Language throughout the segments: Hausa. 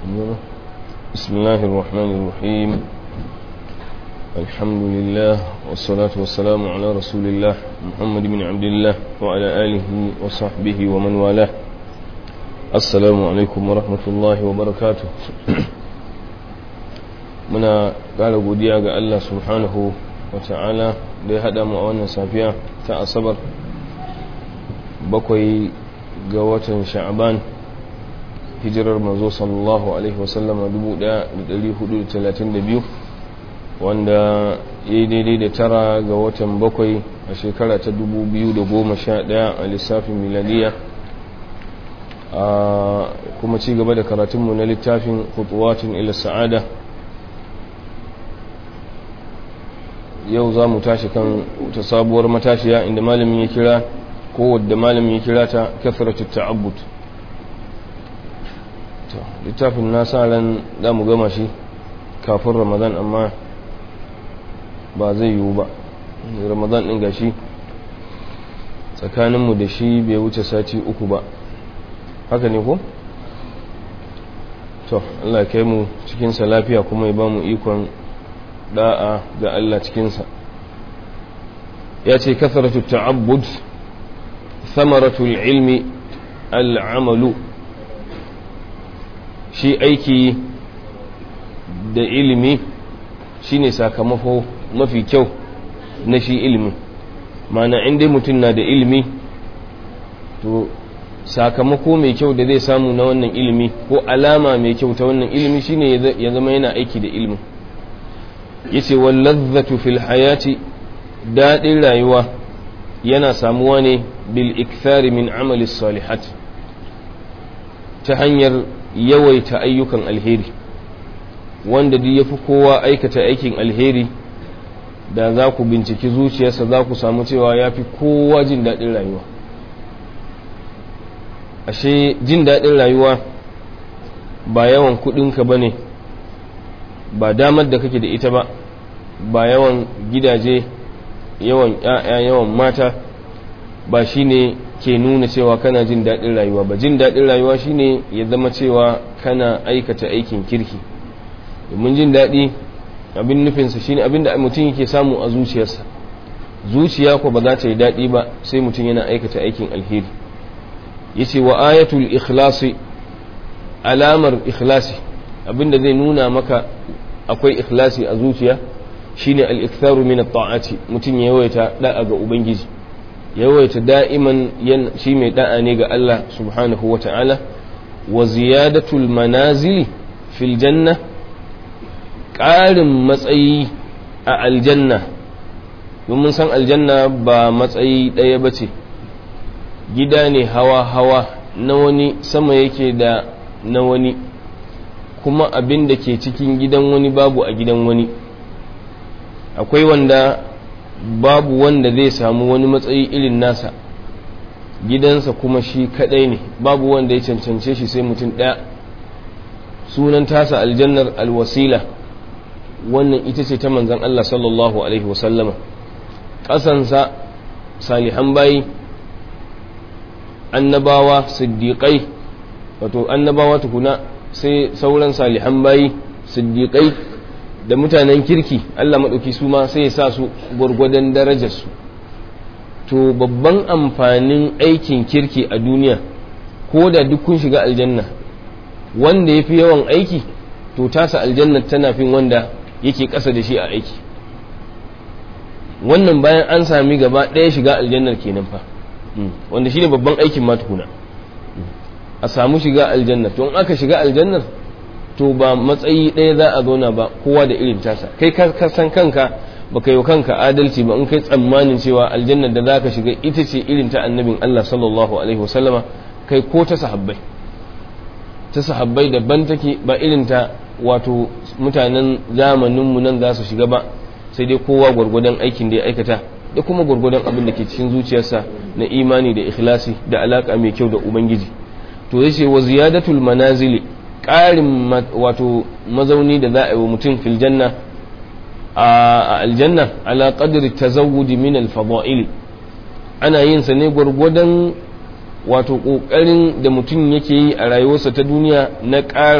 بسم الله الرحمن الرحيم الحمد لله والصلاة والسلام على رسول الله محمد بن عبد الله وعلى آله وصحبه ومن والاه السلام عليكم ورحمة الله وبركاته muna ƙara godiya ga Allah subhanahu wa ta'ala da ya haɗa mu a wannan safiya ta asabar bakwai ga watan sha'aban hijirar manzo sallallahu alaihi wasallama 1432 wanda ya yi daidai da tara ga watan bakwai a shekara ta 2011 a lissafin miladiya a kuma ci gaba da karatunmu na littafin kutuwatin ila sa'ada yau za mu tashi kan ta sabuwar matashiya inda malamin ya kira ko wadda malamin ya kira ta kasratu ta'abbud to littafin na sa ran za mu gama shi kafin ramadan amma ba zai yiwu ba ramadan din gashi tsakaninmu da shi bai wuce sati uku ba haka ne ko? to Allah kai mu cikinsa lafiya kuma ya ba mu ikon da'a ga Allah cikinsa ya ce kasaratu ta'abbud samaratul ilmi al'amalu shi aiki da ilimi shine sakamako mafi kyau na shi ilimi mana inda mutum na da ilimi to sakamako mai kyau da zai samu na wannan ilimi ko alama mai kyau ta wannan ilimi shine ya zama yana aiki da ilimin yace wallazzatu fil hayati daɗin rayuwa yana samuwa ne bil ikthari min amali salihat ta hanyar yawaita ayyukan alheri wanda duk yafi kowa aikata aikin alheri da za ku binciki zuciyarsa za ku samu cewa ya fi kowa jin daɗin rayuwa ashe jin daɗin rayuwa ba yawan kuɗinka ba ne ba damar da kake da ita ba ba yawan gidaje yawan ‘ya'ya yawan mata ba shine ke nuna cewa kana jin daɗin rayuwa ba jin daɗin rayuwa shine ya zama cewa kana aikata aikin kirki domin jin daɗi abin nufinsa shine abin da mutum yake samu a zuciyarsa zuciya ko ba za ta yi daɗi ba sai mutum yana aikata aikin alheri yace wa ayatul ikhlasi alamar ikhlasi abinda zai nuna maka akwai ikhlasi a zuciya shine al-iktharu min at-ta'ati mutum ya yawaita da'a ga ubangiji yawaita da'iman yan shi mai da'a ne ga Allah subhanahu wa ta'ala wa ziyadatul manazili fil janna ƙarin matsayi a aljanna domin san aljanna ba matsayi ɗaya ba ce gida ne hawa-hawa na wani sama yake da na wani kuma abin da ke cikin gidan wani babu a gidan wani akwai wanda babu wanda zai samu wani matsayi irin nasa gidansa kuma shi kadai ne babu wanda ya cancance shi sai mutum ɗaya sunan tasa aljannar alwasila wannan ita ce ta manzan Allah sallallahu alaihi wasallama ƙasansa salihan bayi annabawa siddiƙai wato annabawa tukuna sai sauran salihan bayi siddiƙai da mutanen kirki Allah maɗauki su ma sai ya sa su gwargwadon darajarsu to babban amfanin aikin kirki a duniya ko da duk kun shiga aljanna wanda ya fi yawan aiki to tasa aljanna tana fin wanda yake ƙasa da shi a aiki wannan bayan an sami gaba ɗaya shiga aljannar kenan fa wanda shine babban aikin ma tukuna a samu shiga aljannar to in aka shiga aljannar to ba matsayi ɗaya za a zauna ba kowa da irin tasa kai ka san kanka ba ka yi kanka adalci ba in kai tsammanin cewa aljannar da za ka shiga ita ce irin ta annabin Allah sallallahu alaihi wasallama kai ko ta sahabbai ta sahabbai daban take ba irin ta wato mutanen zamaninmu nan za su shiga ba sai dai kowa gwargwadon aikin da ya aikata da kuma gwargwadon abin da ke cikin zuciyarsa na imani da ikhlasi da alaka mai kyau da ubangiji to yace wa ziyadatul manazili ƙarin wato mazauni da za a yi wa mutum fil janna a aljanna ala qadri tazawwudi min al fada'il ana yin sa ne gwargwadon wato kokarin da mutum yake yi a rayuwarsa ta duniya na ƙara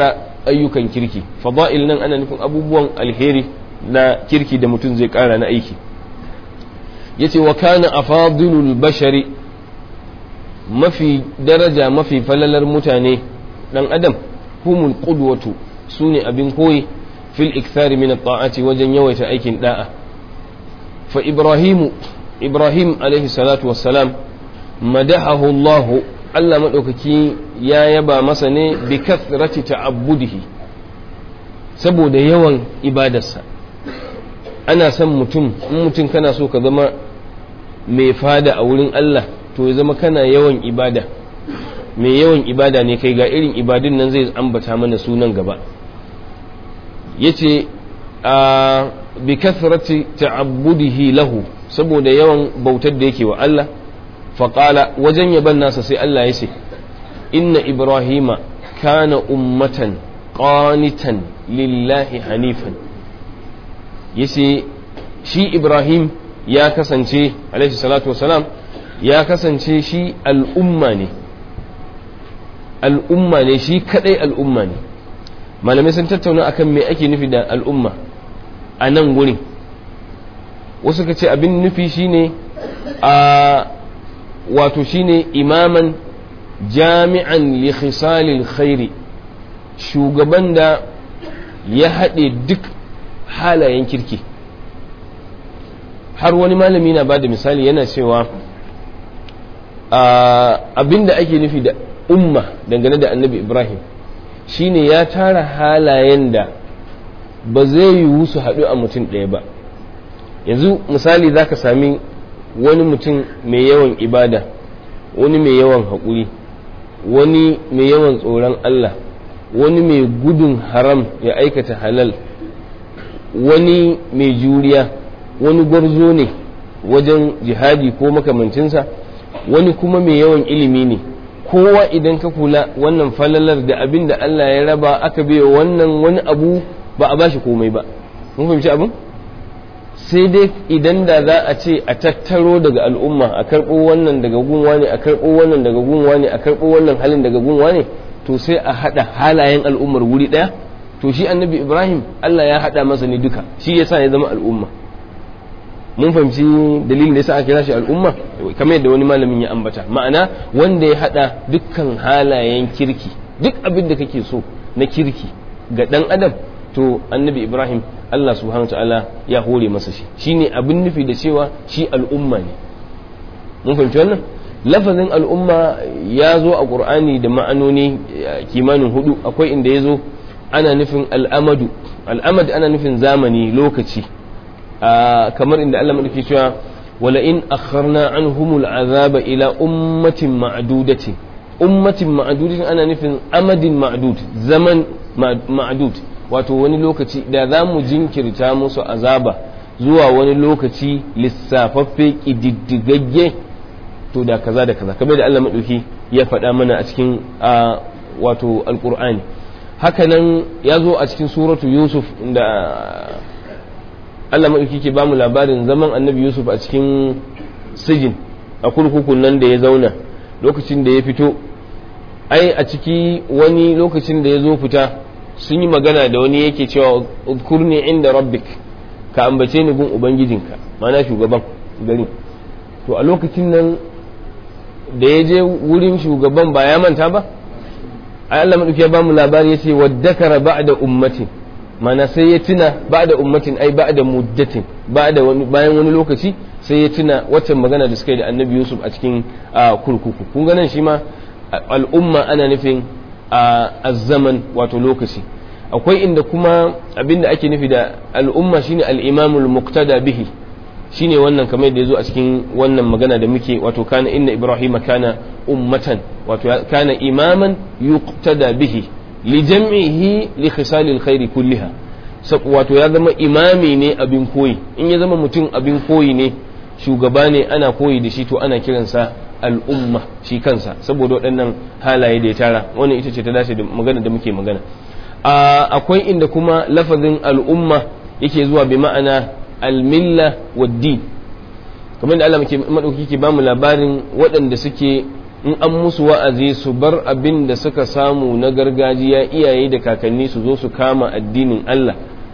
ayyukan kirki fada'il nan ana nufin abubuwan alheri na kirki da mutum zai kara na aiki yace wa kana afadilul bashari mafi daraja mafi falalar mutane dan adam humul qudwatu sune abin koyi fil ikthari min at-ta'ati wajen yawaita aikin da'a fa ibrahimu ibrahim alaihi salatu wassalam madahahu Allah Allah madaukaki ya yaba masa ne bi kathrati ta'abbudihi saboda yawan ibadarsa ana son mutum in mutum kana so ka zama mai fada a wurin Allah to ya zama kana yawan ibada mai yawan ibada ne kai ga irin ibadun nan zai ambata mana sunan gaba yace a bi kathrati ta'abbudihi lahu saboda yawan bautar da yake wa Allah faqala wajen yaban nasa sai Allah ya ce inna ibrahima kana ummatan qanitan lillahi hanifan yace shi ibrahim ya kasance alaihi salatu wasalam ya kasance shi al'umma ne al'umma ne shi kadai al'umma ne malamai sun tattauna akan me ake nufi da al'umma a nan gurin wasu ka ce abin nufi shine a wato shine imaman jami'an li khisalil khairi shugaban da ya haɗe duk halayen kirki har wani malami na ba da misali yana cewa abin da ake nufi da umma dangane da annabi ibrahim shine ya tara halayen da ba zai yiwu su haɗu a mutum ɗaya ba yanzu misali za ka sami wani mutum mai yawan ibada wani mai yawan haƙuri wani mai yawan tsoron allah wani mai gudun haram ya aikata halal wani mai juriya wani gwarzo ne wajen jihadi ko makamancinsa wani kuma mai yawan ilimi ne kowa idan ka kula wannan falalar da abin da Allah ya raba aka bai wannan wani abu ba a bashi komai ba mun fahimci abin sai dai idan da za a ce a tattaro daga al'umma a karɓo wannan daga gunwa ne a karɓo wannan daga gunwa ne a karɓo wannan halin daga gunwa ne to sai a haɗa halayen al'ummar wuri ɗaya to shi annabi ibrahim Allah ya haɗa masa ne duka shi yasa ya zama al'umma mun fahimci dalilin da yasa aka kira shi al'umma kamar yadda wani malamin ya ambata ma'ana wanda ya hada dukkan halayen kirki duk abin da kake so na kirki ga dan adam to annabi ibrahim Allah subhanahu ta'ala ya hore masa shi shine abin nufi da cewa shi al'umma ne mun fahimci wannan lafazin al'umma ya zo a qur'ani da ma'anoni kimanin hudu akwai inda ya zo ana nufin al'amadu al'amad ana nufin zamani lokaci kamar inda Allah madauki cewa wala in akharna anhumul azaba ila ummatin ma'dudatin ummatin ma'dudatin ana nufin amadin ma'dud zaman ma'dud wato wani lokaci da za mu jinkirta musu azaba zuwa wani lokaci lissafaffe kididdigagge to da kaza da kaza kamar da Allah madauki ya faɗa mana a cikin wato alqur'ani hakanan ya zo a cikin suratu yusuf da Allah maɗauki ke bamu labarin zaman annabi Yusuf a cikin sijin a kurkukun nan da ya zauna lokacin da ya fito ai a ciki wani lokacin da ya zo fita sun yi magana da wani yake cewa udkurni inda rabbik ka ambace ni gun ubangijinka mana shugaban gari to a lokacin nan da ya je wurin shugaban ba ya manta ba ai Allah maɗauki ya bamu labari ya ce waddakara ba'da ummatin mana sai ya tuna ba da ummatin ai ba da muddatin bayan wani lokaci sai ya tuna waccan magana da suka yi da annabi yusuf a cikin kurkuku kun ganin shi ma al'umma ana nufin a zaman wato lokaci akwai inda kuma abinda ake nufi da al'umma shine al'imamul muqtada bihi shine wannan kamar da ya zo a cikin wannan magana da muke wato kana inna ibrahima kana ummatan wato kana imaman yuqtada bihi lijam'ihi li khisalil khairi kulliha wato ya zama imami ne abin koyi in ya zama mutum abin koyi ne shugaba ne ana koyi da shi to ana kiransa al'umma shi kansa saboda waɗannan halaye da ya tara wannan ita ce ta dace da magana da muke magana akwai inda kuma lafazin al'umma yake zuwa bi ma'ana almilla wa din kamar da Allah madauki ke bamu labarin waɗanda suke in an musu wa'azi su bar abin da suka samu na gargajiya iyaye da kakanni su zo su kama addinin Allah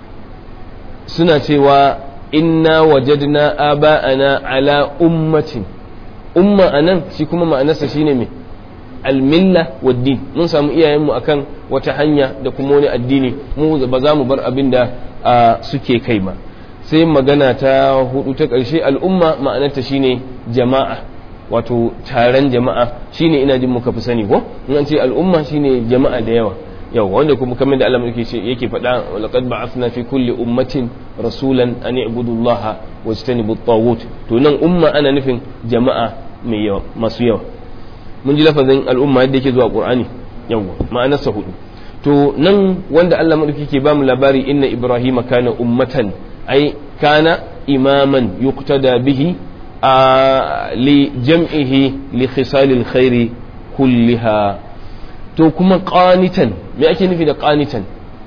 suna cewa inna wajadna aba'ana ala ummatin umma anan shi kuma ma'anarsa shine me almilla waddin mun samu iyayenmu akan wata hanya da kuma wani addini mu ba za mu bar abin da suke kai ba sai magana ta hudu ta ƙarshe al'umma ma'anarta shine jama'a wato taron jama'a shine ina jin muka fi sani ko in an ce al'umma shine jama'a da yawa yau wanda kuma kamar da Allah yake yake faɗa laqad ba'athna fi kulli ummatin rasulan an i'budu Allah wa istanibu at to nan umma ana nufin jama'a mai yawa masu yawa mun ji lafazin al'umma yadda yake zuwa qur'ani yawa ma'anarsa hudu to nan wanda Allah madauki ke bamu labari inna ibrahima kana ummatan ai kana imaman yuqtada bihi li jam'ihi li khisalil khairi kulliha to kuma qanitan me ake nufi da qanitan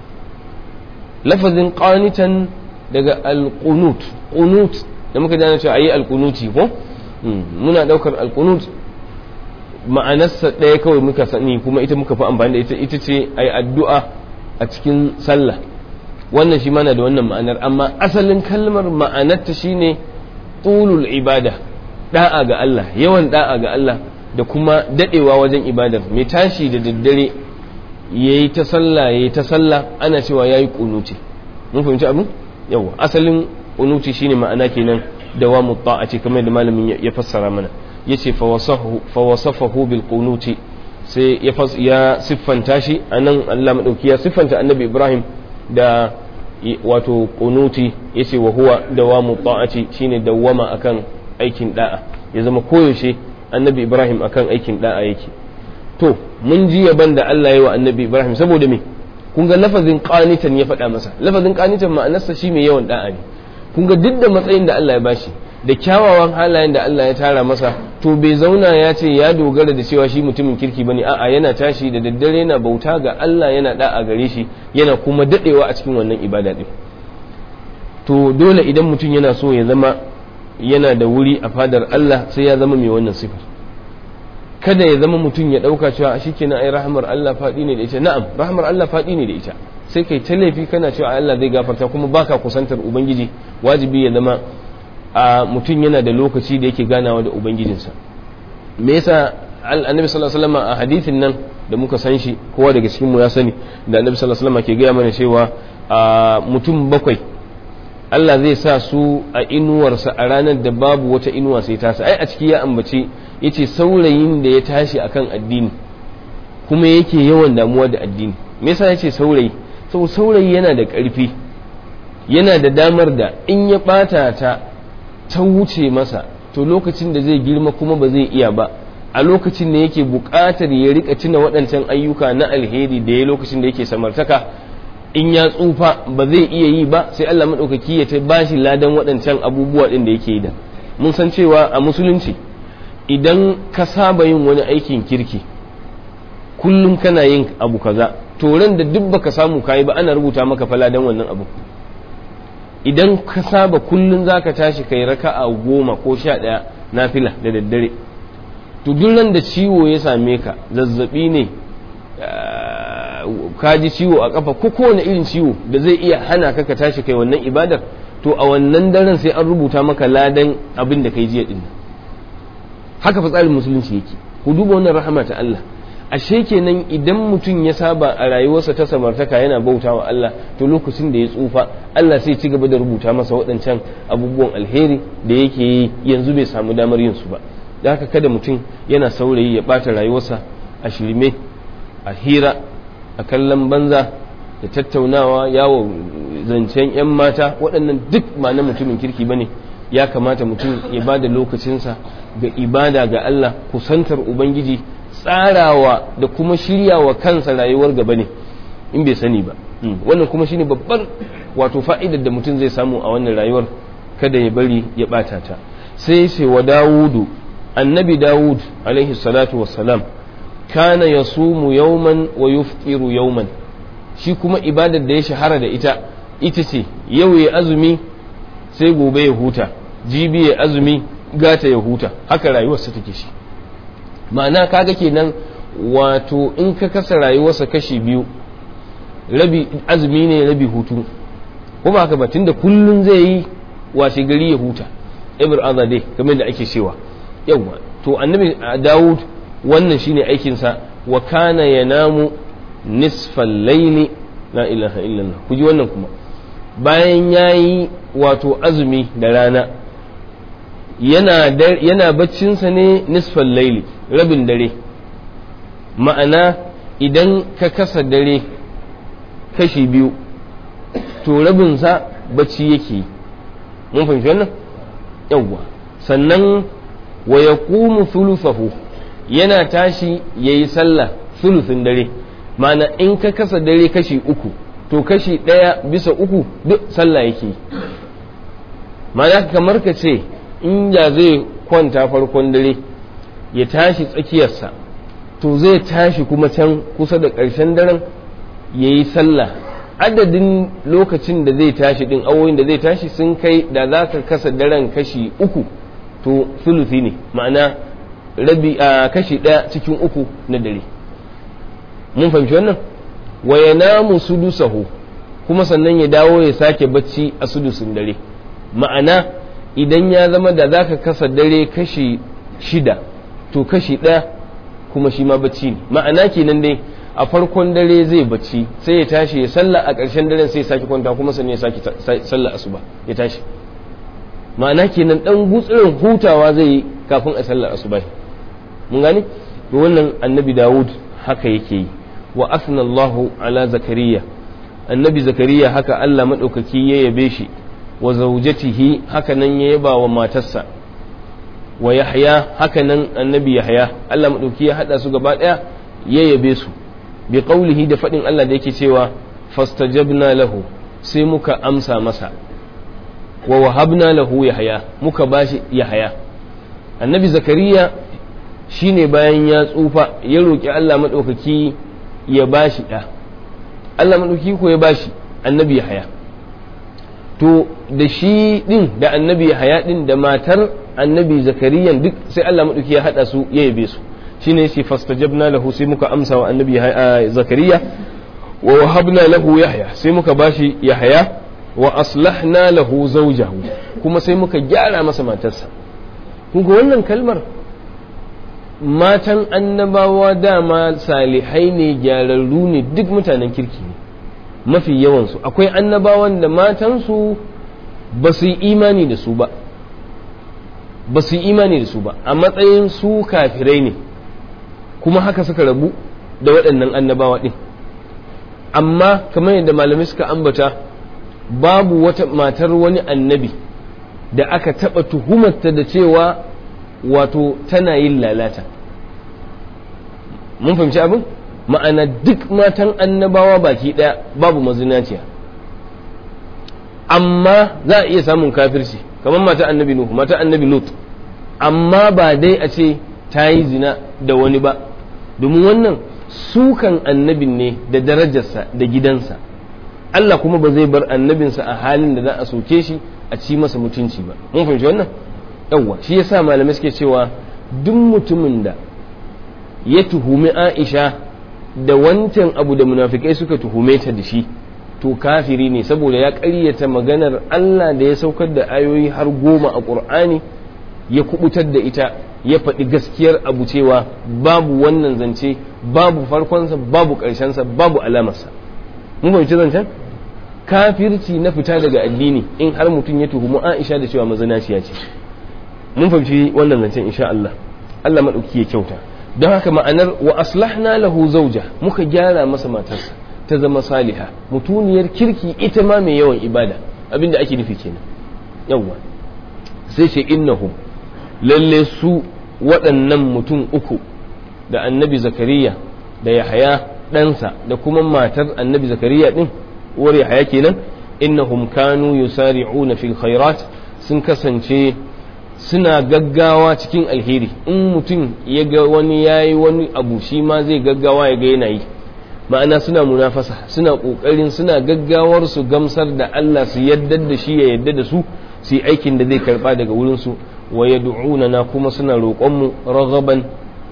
lafazin qanitan daga alqunut qunut da muka dana cewa ayi alqunuti ko muna daukar alqunut ma'anarsa ɗaya kawai muka sani kuma ita muka fi amfani da ita ita ce ayi addu'a a cikin sallah wannan shi mana da wannan ma'anar amma asalin kalmar ma'anarta shine tulul ibada da'a ga Allah yawan da'a ga Allah da kuma dadewa wajen ibadar mai tashi da daddare yayi ta sallah yayi ta sallah ana cewa yayi kunuti mun fahimci abin yawa asalin kunuti shine ma'ana kenan dawamu ta'ati kamar da malamin ya fassara mana yace fa wasafahu fa wasafahu bil qunuti sai ya ya siffanta shi anan Allah madauki ya siffanta annabi Ibrahim da wato kunuti yace wa huwa dawamu ta'ati shine dawwama akan aikin da'a ya zama koyaushe annabi Ibrahim akan aikin da'a yake to mun ji yaban da Allah ya wa annabi Ibrahim saboda me kun ga lafazin qanitan ya faɗa masa lafazin qanitan ma'anarsa shi mai yawan da'a ne kun ga duk da matsayin da Allah ya bashi da kyawawan halayen da Allah ya tara masa to bai zauna ya ce ya dogara da cewa shi mutumin kirki bane a'a yana tashi da daddare yana bauta ga Allah yana da'a gare shi yana kuma dadewa a cikin wannan ibada din to dole idan mutum yana so ya zama yana da wuri a fadar Allah sai ya zama mai wannan sifar kada ya zama mutum ya dauka cewa shikenan ai rahmar Allah fadi ne da ita na'am rahmar Allah fadi ne da ita sai kai ta laifi kana cewa Allah zai gafarta kuma baka kusantar ubangiji wajibi ya zama a mutum yana da lokaci da yake ganawa da ubangijinsa me yasa annabi sallallahu alaihi wasallam a hadithin nan da muka san shi kowa daga cikin mu ya sani da annabi sallallahu alaihi wasallam ke gaya mana cewa mutum bakwai Allah zai sa su a inuwarsa a ranar da babu wata inuwa sai tasa ai a ciki ya ambace yace saurayin da ya tashi akan addini kuma yake yawan damuwa da addini me yasa yace saurayi saboda saurayi yana da ƙarfi yana da damar da in ya ɓata ta ta wuce masa to lokacin da zai girma kuma ba zai iya ba a lokacin da yake buƙatar ya rika tuna waɗancan ayyuka na alheri da ya lokacin da yake samartaka in ya tsufa ba zai iya yi ba sai Allah maɗaukaki ya ta bashi ladan waɗancan abubuwa ɗin da yake yi da mun san cewa a musulunci idan ka saba yin wani aikin kirki kullum kana yin abu kaza to ran da duk baka samu kayi ba ana rubuta maka fa ladan wannan abu idan ka saba kullum za ka tashi kai raka'a goma ko sha ɗaya na fila da daddare to duk da ciwo ya same ka zazzabi ne ka ji ciwo a kafa ko kowane irin ciwo da zai iya hana ka ka tashi kai wannan ibadar to a wannan daren sai an rubuta maka ladan abin da kai jiya din haka fa tsarin musulunci yake ku duba wannan rahama ta Allah ashe kenan idan mutum ya saba a rayuwarsa ta samartaka yana bauta wa Allah to lokacin da ya tsufa Allah sai ci gaba da rubuta masa waɗancan abubuwan alheri da yake yi yanzu bai samu damar yin su ba da haka kada mutum yana saurayi ya ɓata rayuwarsa a shirme a hira a kallon banza da tattaunawa yawo zancen 'yan mata waɗannan duk ma na mutumin kirki ba ne ya kamata mutum ya ba da lokacinsa ga ibada ga Allah kusantar ubangiji tsarawa da kuma shiryawa kansa rayuwar gaba ne in bai sani ba wannan kuma shine babbar wato fa'idar da mutum zai samu a wannan rayuwar kada ya bari ya bata ta sai ce wa dawudu annabi dawud alaihi salatu wassalam kana yasumu yawman wa yuftiru yawman shi kuma ibadar da ya shahara da ita ita ce yau ya azumi sai gobe ya huta jibi ya azumi gata ya huta haka rayuwarsa take shi ma'ana kaga kenan wato in ka kasa rayuwarsa kashi biyu rabi azumi ne rabi hutu ko ba haka ba tunda kullun zai yi washe gari ya huta every other day kamar da ake cewa yawa to annabi Dawud wannan shine aikinsa wa kana yanamu nisfal layli la ilaha illallah ku ji wannan kuma bayan yayi wato azumi da rana yana yana baccinsa ne nisfal layli rabin dare ma'ana idan ka kasa dare kashi biyu to rabinsa bacci yake mun fahimci wannan yawwa sannan wa ya thuluthahu yana tashi ya yi sallah thuluthin dare ma'ana in ka kasa dare kashi uku to kashi ɗaya bisa uku duk sallah yake ma'ana kamar ka ce in ya zai kwanta farkon dare ya tashi tsakiyarsa to zai tashi kuma can kusa da ƙarshen daren ya yi sallah adadin lokacin da zai tashi din awoyin da zai tashi sun kai da za ka kasa daren kashi uku to sulusi ne ma'ana rabi a kashi ɗaya cikin uku na dare mun fahimci wannan wa ya namu sudusahu kuma sannan ya dawo ya sake bacci a sudusin dare ma'ana idan ya zama da za ka kasa dare kashi shida to kashi ɗaya kuma shi ma bacci ne ma'ana kenan dai a farkon dare zai bacci sai ya tashi ya sallah a ƙarshen daren sai ya sake kwanta kuma sannan ya sake sallah asuba ya tashi ma'ana kenan dan gutsurin hutawa zai yi kafin a sallar asuba mun gani to wannan annabi Dawud haka yake yi wa asna Allahu ala zakariya annabi zakariya haka Allah madaukaki ya yabe shi wa zawjatihi haka nan ya yaba wa matarsa wa yahya haka nan annabi yahya Allah madauki ya hada su gaba daya ya yabe su bi qaulihi da fadin Allah da yake cewa fastajabna lahu sai muka amsa masa wa wahabna lahu yahya muka bashi yahya annabi zakariya shine bayan ya tsufa ya roki Allah madaukaki ya bashi da Allah madaukaki ko ya bashi annabi yahya to da shi din da annabi yahya din da matar annabi zakariyan duk sai Allah maɗauki ya haɗa su ya yabe su shine yace fastajabna lahu sai muka amsa wa annabi zakariya wa wahabna lahu yahya sai muka bashi yahya wa aslahna lahu zawjahu kuma sai muka gyara masa matarsa kun ga wannan kalmar matan annabawa dama salihai ne gyararru ne duk mutanen kirki ne mafi yawansu akwai annabawan da matansu ba su yi imani da su ba ba su yi imani da su ba a matsayin su kafirai ne kuma haka suka rabu da waɗannan annabawa ɗin amma kamar yadda malamai suka ambata babu wata matar wani annabi da aka taɓa tuhumarta da cewa wato tana yin lalata mun fahimci abin ma'ana duk matan annabawa baki ɗaya babu mazinaciya amma za a iya samun kafirci kamar mata annabi Nuhu mata annabi Lut amma ba dai a ce ta yi zina da wani ba domin wannan sukan annabin ne da darajarsa da gidansa Allah kuma ba zai bar annabinsa a halin da za a soke shi a ci masa mutunci ba mun fahimci wannan yawwa shi yasa malamai suke cewa duk mutumin da ya tuhumi Aisha da wancan abu da munafikai suka tuhume ta da shi to kafiri ne saboda ya ƙaryata maganar Allah da ya saukar da ayoyi har goma a ƙur'ani ya kubutar da ita ya faɗi gaskiyar abu cewa babu wannan zance babu farkonsa babu ƙarshensa babu alamarsa mun fahimci zancen kafirci na fita daga addini in har mutum ya tuhumi Aisha da cewa mazinaciya ce mun fahimci wannan zancen insha Allah Allah madauki ya kyauta don haka ma'anar wa aslahna lahu zawja muka gyara masa matarsa ta zama saliha mutuniyar kirki ita ma mai yawan ibada abinda ake nufi kenan yawwa sai ce innahum lalle su waɗannan mutum uku da annabi zakariya da yahaya ɗansa da kuma matar annabi zakariya ɗin uwar yahaya kenan innahum kanu yusari'una fil khairat sun kasance suna gaggawa cikin alheri in mutum ya ga wani yayi wani abu shi ma zai gaggawa ya ga yana yi ma'ana suna munafasa suna ƙoƙarin suna gaggawar su gamsar da Allah su yadda da shi ya yadda da su su yi aikin da zai karɓa daga wurinsu wa yad'una na kuma suna roƙonmu raghaban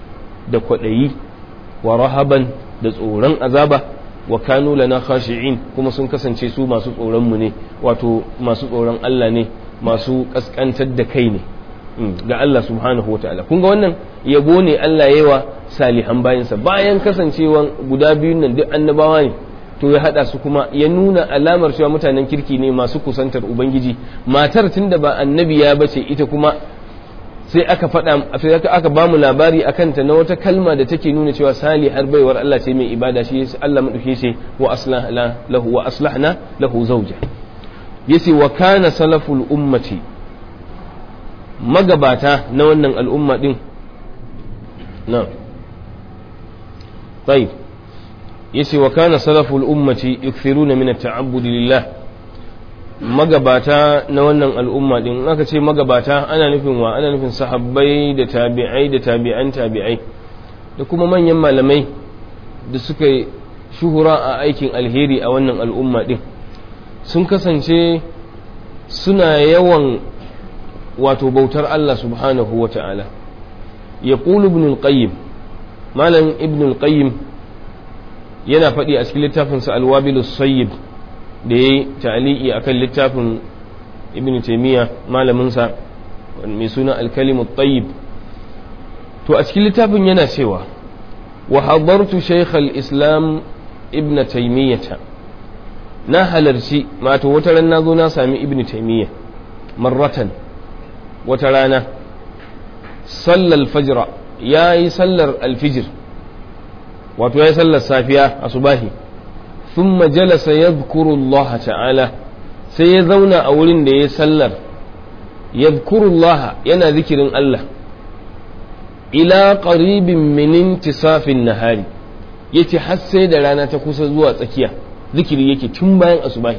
da kwaɗayi wa rahaban da tsoron azaba wa kanu lana khashi'in kuma sun kasance su masu tsoron mu ne wato masu tsoron Allah ne masu kaskantar da kai ne ga Allah subhanahu wa ta'ala kun ga wannan yabo ne Allah yawa salihan bayansa bayan kasancewan guda biyun nan duk annabawa ne to ya hada su kuma ya nuna alamar cewa mutanen kirki ne masu kusantar ubangiji matar tunda ba annabiya bace ita kuma sai aka faɗa sai aka ba mu labari akan ta na wata kalma da take nuna cewa salihar baiwar Allah ce mai ibada shi Allah madauke shi wa aslahna lahu wa aslahna lahu zawja yace wa kana salaful ummati magabata na wannan al'umma din na طيب yace wa kana salaful ummati yukthiruna min at-ta'abbud lillah magabata na wannan al'umma din aka ce magabata ana nufin wa ana nufin sahabbai da tabi'ai da tabi'an tabi'ai da kuma manyan malamai da suka yi shuhura a aikin alheri a wannan al'umma din sun kasance suna yawan wato bautar Allah subhanahu wa ta'ala ya ibn al-qayyim malam ibn al-qayyim yana faɗi a cikin littafinsa alwabilus sayyib da ya yi ta'aliki a kan littafin ibn taimiyya malaminsa mai suna alkalimut tayyib to a cikin littafin yana cewa wa hadartu shaykh islam ibn taimiyyata na halarci mato wata ran na zo na sami ibn taimiyya marratan wata rana sallal fajra ya yi sallar alfijir wato ya yi sallar safiya a subahi thumma jalasa yadhkuru Allah ta'ala sai ya zauna a wurin da ya sallar yadhkuru Allah yana zikirin Allah ila qaribin min intisafin nahari yace har sai da rana ta kusa zuwa tsakiya zikiri yake tun bayan asubahi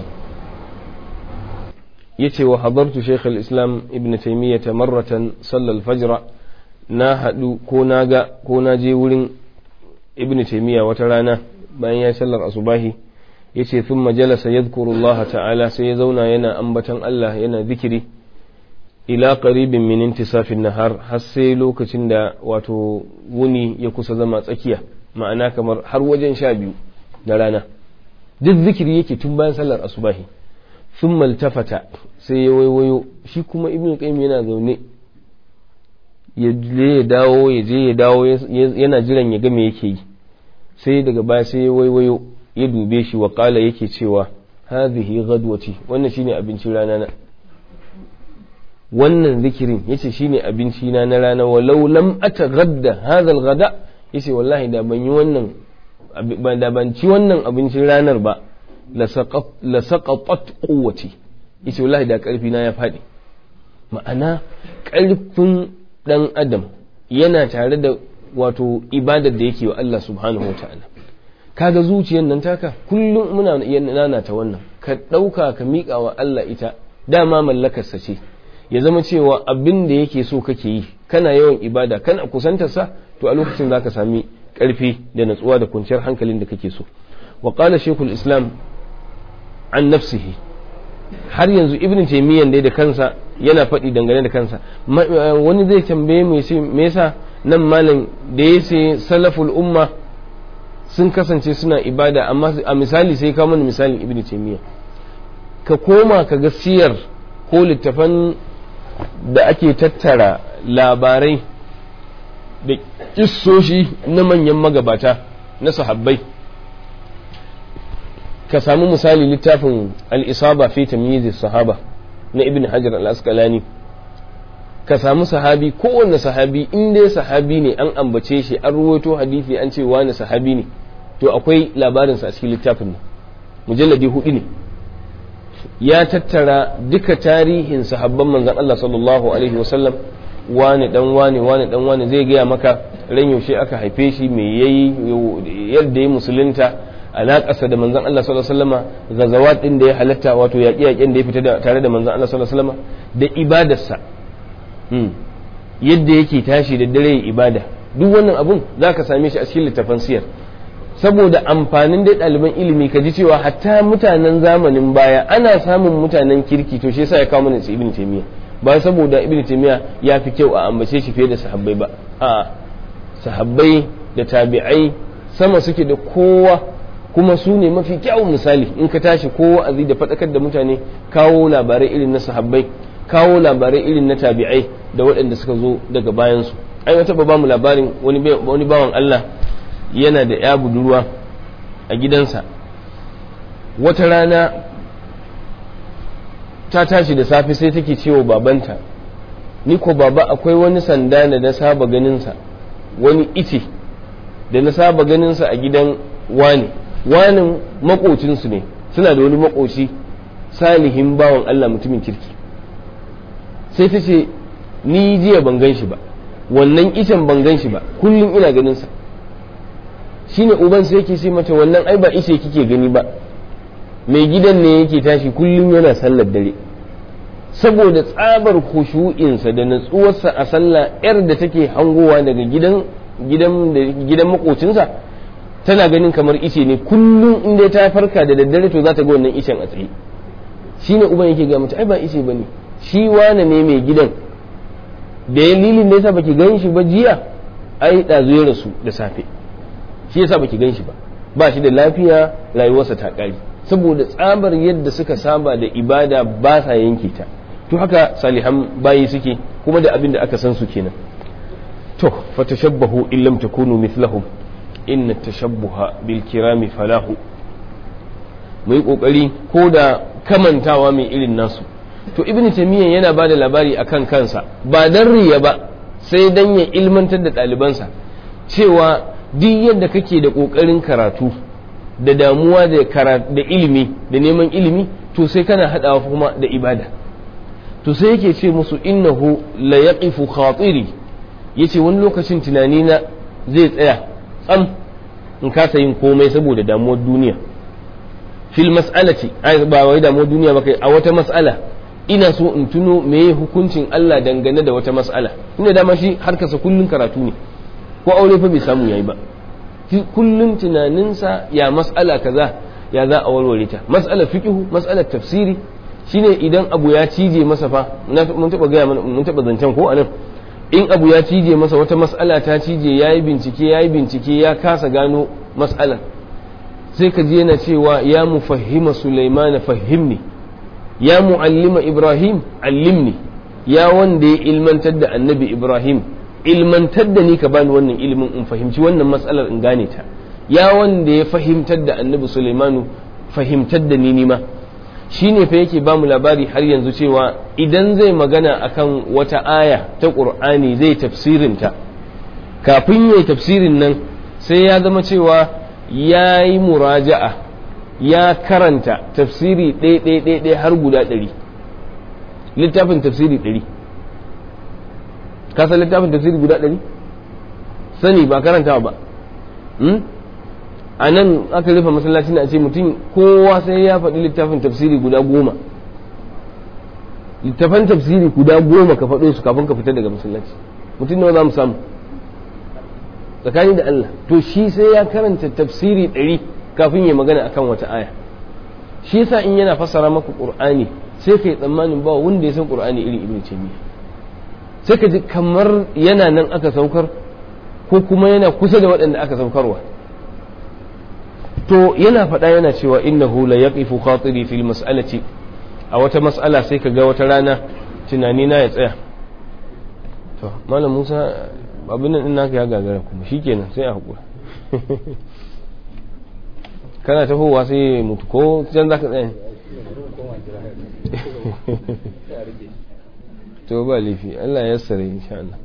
yace wa hadartu shaykh al-islam ibn taymiyyah marratan sallal fajr na hadu ko na ga ko na je wurin ibn taymiya wata rana bayan ya sallar asubahi yace thumma jalasa yadhkuru Allah ta'ala sai ya zauna yana ambatan Allah yana zikiri ila qaribin min intisafin nahar har sai lokacin da wato wuni ya kusa zama tsakiya ma'ana kamar har wajen sha biyu na rana duk zikiri yake tun bayan sallar asubahi thumma altafata sai ya waiwayo shi kuma ibn qayyim yana zaune ya je ya dawo ya je ya dawo yana jiran ya ga me yake yi sai daga baya sai ya waiwayo ya dube shi wa kala yake cewa hadhihi ghadwati wannan shine abincin rana na wannan zikirin yace shine abinci na na rana walau lam ataghadda hadha alghada yace wallahi da ban yi wannan da ban ci wannan abincin ranar ba la saqatat quwwati yace wallahi da karfi na ya fadi ma'ana karfin dan adam yana tare da wato ibadar da yake wa Allah subhanahu wa ta'ala kaga zuciyar nan taka kullum muna nana ta wannan ka ɗauka ka miƙa wa Allah ita dama mallakarsa ce ya zama cewa abin da yake so kake yi kana yawan ibada kana kusantarsa to a lokacin zaka sami ƙarfi da natsuwa da kwanciyar hankalin da kake so wa qala shaykhul islam an nafsihi har yanzu ibn taymiyyah dai da kansa yana faɗi dangane da kansa wani zai tambaye me yasa nan malam da ya ce salaful umma sun kasance suna ibada amma a misali sai kawo mana misalin ibn taymiyyah ka koma ka ga siyar ko littafan da ake tattara labarai da kissoshi na manyan magabata na sahabbai ka samu misali littafin al-isaba fi tamyiz sahaba na ibn hajar al-asqalani ka samu sahabi kowanne sahabi in dai sahabi ne an ambace shi an ruwaito hadisi an ce wani sahabi ne to akwai labarinsa a cikin littafin nan mujalladi hudu ne ya tattara duka tarihin sahabban manzon Allah sallallahu alaihi wasallam wani dan wani wani dan wani zai gaya maka ran yaushe aka haife shi me yayi yadda ya musulunta alaƙarsa da manzon Allah sallallahu alaihi wasallama gazawat din da ya halatta wato yaƙi-yaƙin da ya fita tare da manzon Allah sallallahu alaihi wasallama da ibadarsa yadda yake tashi da dare ibada duk wannan abun za ka same shi a cikin littafan siyar saboda amfanin dai ɗaliban ilimi ka ji cewa hatta mutanen zamanin baya ana samun mutanen kirki to shi yasa ya kawo mana ibn taymiya ba saboda ibn taymiya ya fi kyau a ambace shi fiye da sahabbai ba a sahabbai da tabi'ai sama suke da kowa kuma su ne mafi kyawun misali in ka tashi ko wa'azi da faɗakar da mutane kawo labarai irin na sahabbai kawo labarai irin na tabi'ai da waɗanda suka zo daga bayansu ai wata ba mu labarin wani bawan Allah yana da ya budurwa a gidansa wata rana ta tashi da safe sai take cewa babanta ni ko baba akwai wani sanda da na saba ganinsa wani ice da na saba ganinsa a gidan wane wanin makocinsu ne suna da wani makoci salihin bawan Allah mutumin kirki sai ta ce ni jiya ban gan shi ba wannan icen ban gan shi ba kullum ina ganinsa shine uban sai yake ce mata wannan ai ba ice kike gani ba mai gidan ne yake tashi kullum yana sallar dare saboda tsabar khushu'insa da natsuwarsa a sallah yar da take hangowa daga gidan gidan gidan makocinsa tana ganin kamar ice ne kullum inda ta farka da daddare to za ta ga wannan icen a tsaye shine uban yake ga mata ai ba ice bane shi wane ne mai gidan da dalilin da yasa baki gan shi ba jiya ai ɗazu ya rasu da safe shi yasa baki gan shi ba ba shi da lafiya rayuwarsa ta ƙari saboda tsabar yadda suka saba da ibada ba sa yanke ta to haka salihan bayi suke kuma da abin da aka san su kenan to fatashabbahu in lam takunu mithlahum inna tashabbuha bil kirami falahu mu yi kokari ko da kamantawa mai irin nasu to ibnu taymiyyah yana ba da labari akan kansa ba dan riya ba sai dan ya ilmantar da ɗalibansa cewa duk yadda kake da ƙoƙarin karatu da damuwa da ilimi da neman ilimi to sai kana haɗawa kuma da ibada to sai yake ce musu innahu la yaqifu khatiri yace wani lokacin tunani na zai tsaya tsam in kasa yin komai saboda damuwar duniya fil mas'alati ai ba wai damuwar duniya ba kai a wata mas'ala ina so in tuno meye hukuncin Allah dangane da wata mas'ala ina dama shi harkarsa kullun karatu ne ko aure fa bai samu yayi ba kullun tunaninsa ya mas'ala kaza ya za a warware ta mas'alar fiqhu mas'alar tafsiri shine idan abu ya cije masa fa mun taba gaya mun taba zancen ko anan in abu ya cije masa wata mas'ala ta cije yayi bincike yayi bincike ya kasa gano mas'alar sai ka ji yana cewa ya mufahhima sulaimana fahimni ya muallima ibrahim allimni ya wanda ya ilmantar da annabi ibrahim ilmantar da ni ka bani wannan ilimin in fahimci wannan matsalar in gane ta ya wanda ya fahimtar da annabi Sulaimanu fahimtar da ni nima shi ne fa yake bamu labari har yanzu cewa idan zai magana akan wata aya ta ƙur'ani zai tafsirinta kafin ya yi tafsirin nan sai ya zama cewa ya yi muraja'a ya karanta tafsiri ɗaya har guda ɗari littafin tafsiri ɗari ka san littafin tafsiri guda ɗari sani ba karantawa ba a nan aka rufe masallaci na ce mutum kowa sai ya faɗi littafin tafsiri guda goma littafan tafsiri guda goma ka faɗo su kafin ka fita daga masallaci mutum nawa za mu samu tsakani da Allah to shi sai ya karanta tafsiri ɗari kafin ya magana akan wata aya shi yasa in yana fassara maka qur'ani sai kai tsammanin ba wanda ya san qur'ani irin ibnu taymiyyah sai ka ji kamar yana nan aka saukar ko kuma yana kusa da waɗanda aka saukarwa to yana faɗa yana cewa innahu la yaqifu khatiri fil mas'alati a wata mas'ala sai ka ga wata rana tunani na ya tsaya to malam Musa abin nan din naka ya gagara kuma shikenan sai a hakura kana tafowa sai mutu ko can zaka tsaya to ba laifi Allah ya sare insha Allah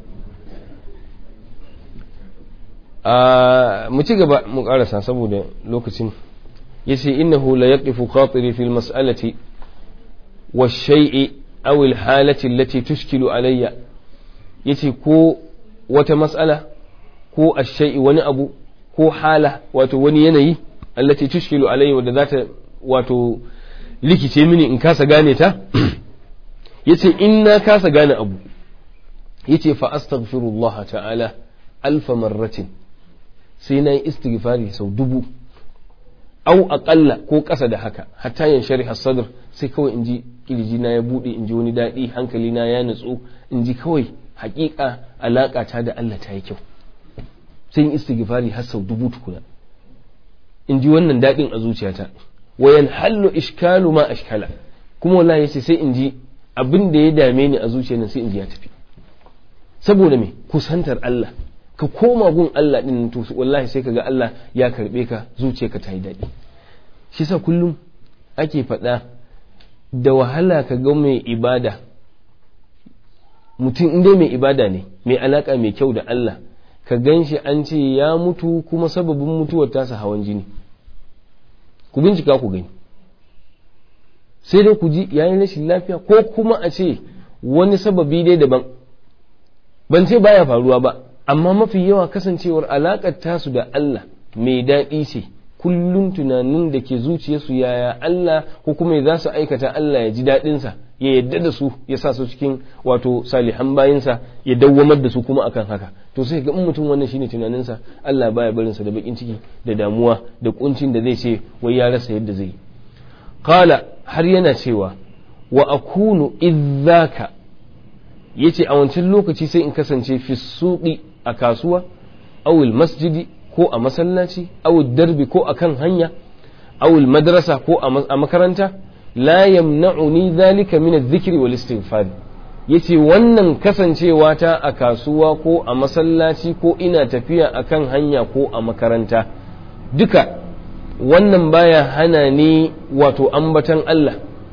a mu ci gaba mu karasa saboda lokacin yace innahu la yaqifu khatiri fil mas'alati wash-shay'i aw al-halati allati tushkilu alayya yace ko wata mas'ala ko ash-shay'i wani abu ko hala wato wani yanayi allati tushkilu alayya wadda zata wato likice mini in kasa gane ta yace in na kasa gane abu yace fa astaghfirullah ta'ala alfa marratin sai na yi istighfari sau dubu au aƙalla ko ƙasa da haka hatta yan shari'a sadr sai kawai in ji kirji na ya buɗe in ji wani daɗi hankali na ya nutsu in ji kawai haƙiƙa alaƙa ta da Allah ta yi kyau sai in istighfari har sau dubu tukuna in ji wannan daɗin a zuciyata wayan hallu ishkalu ma ashkala kuma wallahi yace sai in ji abin da ya dame ni a zuciyar sai in ji ya tafi saboda me kusantar Allah ka koma gun Allah din to wallahi sai kaga Allah ya karbe ka zuciyarka ta yi daɗi shi sa kullum ake faɗa da wahala ka ga mai ibada mutum inda mai ibada ne mai alaka mai kyau da Allah ka gan shi an ce ya mutu kuma sababin mutuwar tasa hawan jini ku bincika ku gani sai dai ku ji yayin rashin lafiya ko kuma a ce wani sababi dai daban ban ce baya faruwa ba amma mafi yawa kasancewar alaƙar tasu da Allah mai daɗi ce kullum tunanin da ke zuciyarsu yaya Allah ko kuma za su aikata Allah ya ji daɗinsa ya yadda da su ya sa su cikin wato salihan bayinsa ya dawwamar da su kuma akan haka to sai ga in mutum wannan shine tunaninsa Allah baya barinsa da bakin ciki da damuwa da kuncin da zai ce wai ya rasa yadda zai qala har yana cewa wa akunu idzaka yace a wancan lokaci sai in kasance fi suqi a kasuwa awil masjidi ko a masallaci awil darbi ko a kan hanya awil madrasa ko a makaranta la yamna'uni dhalika min adh-dhikri wal istighfar yace wannan kasancewa ta a kasuwa ko a masallaci ko ina tafiya a kan hanya ko a makaranta duka wannan baya hana ni wato ambatan Allah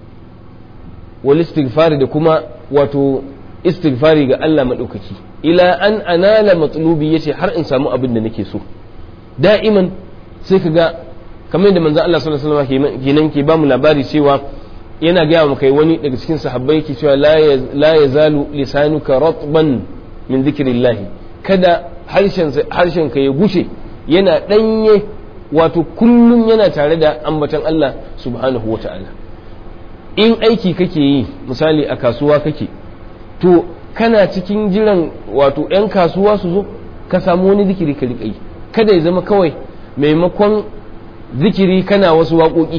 wal istighfar da kuma wato istighfari ga Allah maɗaukaki ila an anala matlubi yace har in samu abin da nake so da'iman sai ka ga kamar da manzon Allah sallallahu alaihi wasallam kenan ke bamu labari cewa yana gaya mu kai wani daga cikin sahabbai ke cewa la yazalu lisanuka ratban min dhikrillah kada harshen harshen ka ya gushe yana danye wato kullum yana tare da ambaton Allah subhanahu wata'ala in aiki kake yi misali a kasuwa kake to kana cikin jiran wato 'yan kasuwa su zo ka samu wani zikiri ka riƙa yi kada ya zama kawai maimakon zikiri kana wasu waƙoƙi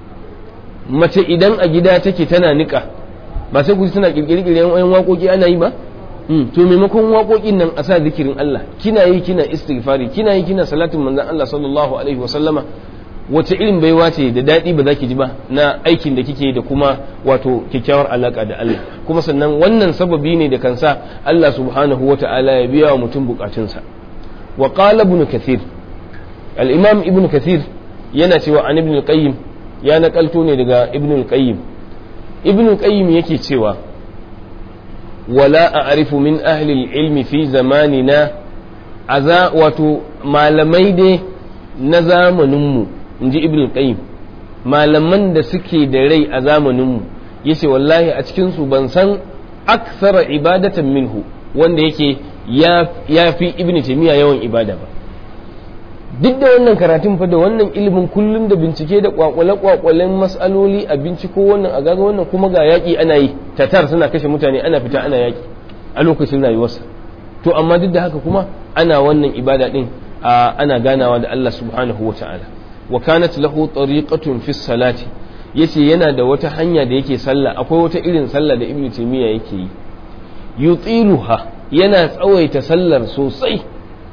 mace idan a gida take tana niƙa ba sai ku tana ƙirƙiri yan waƙoƙi ana yi ba to maimakon waƙoƙin nan a sa zikirin Allah kina yi kina istighfari kina yi kina salatin manzon Allah sallallahu alaihi wasallama wace irin baiwa ce da daɗi ba za ki ji ba na aikin da kike da kuma wato kyakkyawar alaƙa da Allah kuma sannan wannan sababi ne da kan sa Allah subhanahu wa ta'ala ya biya wa mutum bukatunsa wa qala ibn kathir al-imam ibn kathir yana cewa an ibn al-qayyim ya nakalto ne daga ibn al-qayyim ibn al-qayyim yake cewa wala a'rifu min ahli al-ilmi fi zamanina aza wato malamai dai na zamaninmu in ji ibn qayyim malaman da suke da rai a zamaninmu yace wallahi a cikinsu ban san aksara ibadatan minhu wanda yake ya fi ibn taymiya yawan ibada ba duk da wannan karatun fa da wannan ilimin kullum da bincike da kwakwale kwakwalen mas'aloli a binciko wannan a gaga wannan kuma ga yaƙi ana yi tatar suna kashe mutane ana fita ana yaƙi a lokacin rayuwarsa to amma duk da haka kuma ana wannan ibada din ana ganawa da Allah subhanahu wa ta'ala wa kanat lahu tariqatun fi salati yace yana da wata hanya da yake sallah akwai wata irin sallah da ibnu taymiya yake yi yutiluha yana tsawaita sallar sosai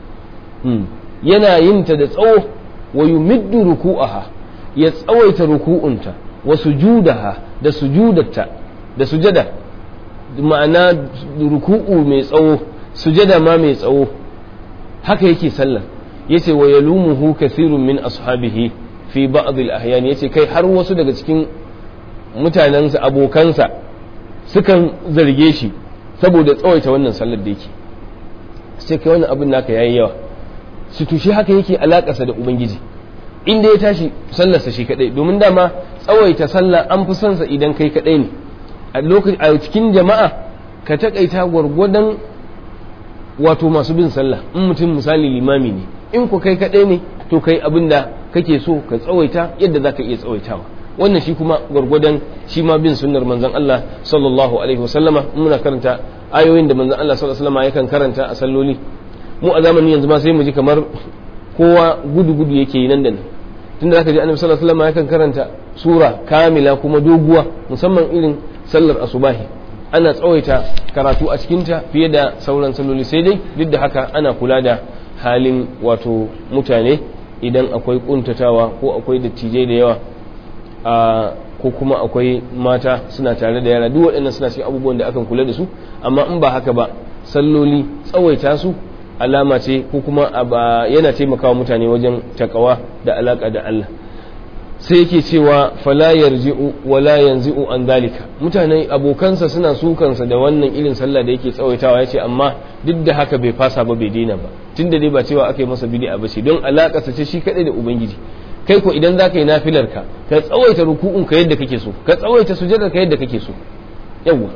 yana yin ta da tsawo wa yumiddu ruku'aha ya tsawaita ruku'unta wa sujudaha da sujudatta da sujada ma'ana ruku'u mai tsawo sujada ma mai tsawo haka yake sallar yace wa yalumuhu kathirun min ashabihi fi ba'd al-ahyan yace kai har wasu daga cikin mutanensa abokansa sukan zarge shi saboda tsawaita wannan sallar da yake sai kai wannan abin naka yayi yawa su tushe haka yake alakarsa da ubangiji inda ya tashi sallarsa shi kadai domin dama tsawaita sallah an fi son sa idan kai kadai ne a lokacin a cikin jama'a ka takaita gwargwadon wato masu bin sallah in mutum misali limami ne in ku kai kadai ne to kai abin da kake so ka tsawaita yadda zaka iya tsawaitawa wannan shi kuma gwargwadon shi ma bin sunnar manzon Allah sallallahu alaihi wasallama muna karanta ayoyin da manzon Allah sallallahu alaihi wasallama yakan karanta a salloli mu a zamanin yanzu ma sai mu ji kamar kowa gudu gudu yake yi nan da nan tunda zaka ji annabi sallallahu alaihi wasallama yakan karanta sura kamila kuma doguwa musamman irin sallar asubahi ana tsawaita karatu a cikinta fiye da sauran salloli sai dai duk da haka ana kula da halin wato mutane idan akwai kuntatawa ko akwai dattijai da yawa a ko kuma akwai mata suna tare da yara duk waɗannan suna cikin abubuwan da akan kula da su amma in ba haka ba salloli tsawaita su alama ce ko kuma yana taimakawa mutane wajen takawa da alaka da Allah sai yake cewa fala yarji'u wala yanzi'u an dalika mutane abokansa suna sukansa da wannan irin sallah da yake tsawaitawa yace amma duk da haka bai fasa ba bai daina ba tunda dai ba cewa aka yi masa bid'a ba ce don alaka ce shi kadai da ubangiji kai ko idan zaka yi nafilar ka ka tsawaita ruku'un ka yadda kake so ka tsawaita sujadar ka yadda kake so yawa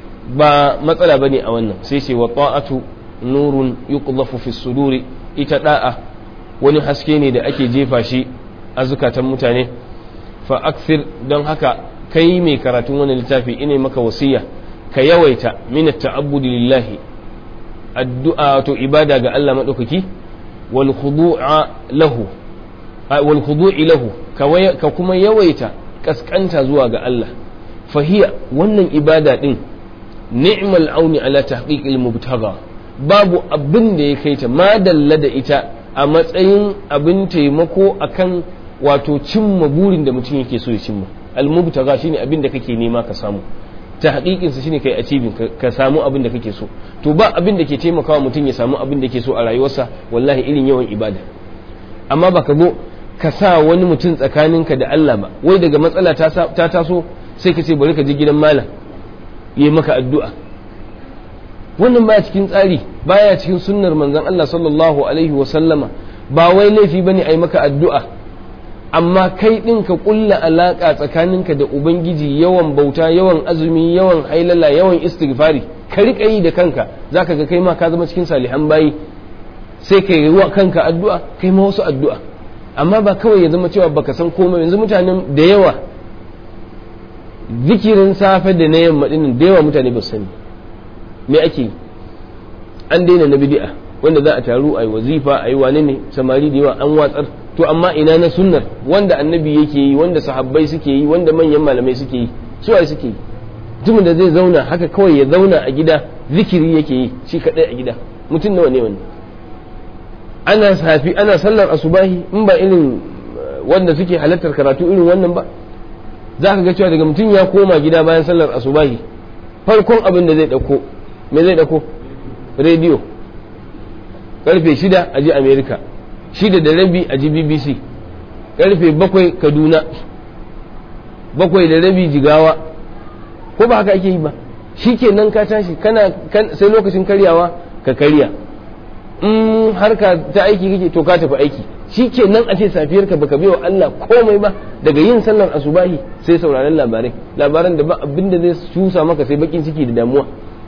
ba matsala bane a wannan sai ce wa ta'atu nurun yuqdhafu fi suduri ita da'a wani haske ne da ake jefa shi a zukatan mutane fa akthir don haka kai mai karatun wani littafi ina maka wasiya ka yawaita min ta'abbudi lillahi addu'a to ibada ga Allah madaukaki wal khudu'a lahu wal khudu'i lahu ka kuma yawaita kaskanta zuwa ga Allah fahiya wannan ibada din ni'mal auni ala tahqiqil mubtagha babu abin da ya kai ta madalla da ita a matsayin abin taimako akan wato cimma burin da mutum yake so ya cimma almubtaga shine abin da kake nema ka samu ta haƙiƙin sa shine kai achieving ka samu abin da kake so to ba abin da ke taimakawa mutum ya samu abin da ke so a rayuwarsa wallahi irin yawan ibada amma ba ka zo ka sa wani mutum tsakaninka da Allah ba wai daga matsala ta taso sai ka ce bari ka je gidan malam yi maka addu'a wannan baya cikin tsari baya cikin sunnar manzon Allah sallallahu alaihi wa sallama ba wai laifi bane ai maka addu'a amma kai ɗin ka ƙulla alaƙa tsakaninka da ubangiji yawan bauta yawan azumi yawan hailala yawan istighfari ka riƙa yi da kanka za ka ga kai ma ka zama cikin salihan bayi sai ka yi wa kanka addu'a kai ma wasu addu'a amma ba kawai ya zama cewa baka san komai yanzu mutanen da yawa zikirin safe da na yamma ɗinin da yawa mutane ba su sani me ake yi an daina na bidi'a wanda za a taru a yi wazifa a yi wane ne samari da yawa an watsar to amma ina na sunnar wanda annabi yake yi wanda sahabbai suke yi wanda manyan malamai suke yi su ai suke yi mutumin da zai zauna haka kawai ya zauna a gida zikiri yake yi shi kadai a gida mutum nawa ne wannan ana safi ana sallar asubahi in ba irin wanda suke halartar karatu irin wannan ba za ka ga cewa daga mutum ya koma gida bayan sallar asubahi farkon abin da zai dauko me zai dauko rediyo karfe shida a ji america shida da rabi a ji bbc karfe bakwai kaduna bakwai da rabi jigawa ko ba haka ake yi ba shi kenan ka tashi kana sai lokacin karyawa ka karya in harka ta aiki kake to ka tafi aiki shi kenan a ce safiyar ka baka wa Allah komai ba daga yin sallar asubahi sai sauraron labarai labaran da ba abin da zai cusa maka sai bakin ciki da damuwa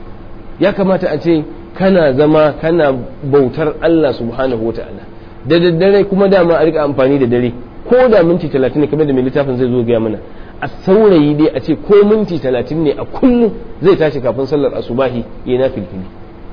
ya kamata a ce kana zama kana bautar Allah subhanahu wa ta'ala da daddare kuma dama a rika amfani da dare ko da minti talatin ne kamar da mai littafin zai zo gaya mana a saurayi dai a ce ko minti talatin ne a kullum zai tashi kafin sallar asubahi ya na filfili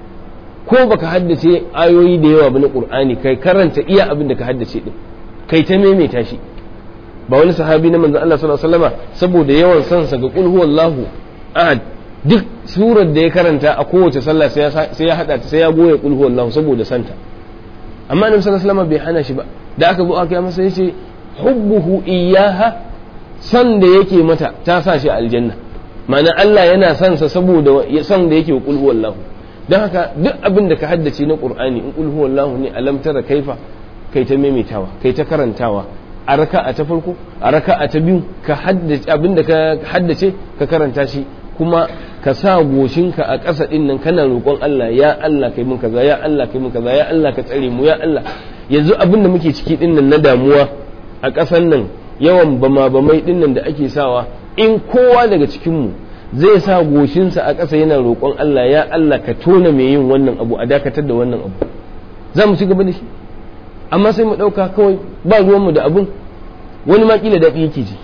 ko baka haddace ayoyi da yawa ba na qur'ani kai karanta iya abin da ka haddace din kai ta maimaita shi ba wani sahabi na manzon Allah sallallahu alaihi wasallama saboda yawan sansa ga qul huwallahu ahad duk surar da ya karanta a kowace sallah sai ya hada ta sai ya goye qul huwallahu saboda santa amma annabi sallallahu alaihi wasallam bai hana shi ba da aka zo aka masa yace hubbuhu iyyaha san da yake mata ta sa shi aljanna ma'ana Allah yana son sa saboda san da yake wa qul huwallahu dan haka duk abin da ka haddace na qur'ani in qul huwallahu ne alam tara kaifa kai ta maimaitawa kai ta karantawa a raka'a ta farko a raka'a ta biyu ka haddace abin da ka haddace ka karanta shi kuma ka sa goshinka a ƙasa ɗin nan kana roƙon Allah ya Allah kai mun kaza ya Allah kai mun kaza ya Allah ka tsare mu ya Allah yanzu abin da muke ciki ɗin nan na damuwa a ƙasan nan yawan bama bamai ɗin nan da ake sawa in kowa daga cikin mu zai sa goshinsa a ƙasa yana roƙon Allah ya Allah ka tona mai yin wannan abu a dakatar da wannan abu za mu ci gaba da shi amma sai mu ɗauka kawai ba ruwanmu da abun wani ma kila daɗi yake ji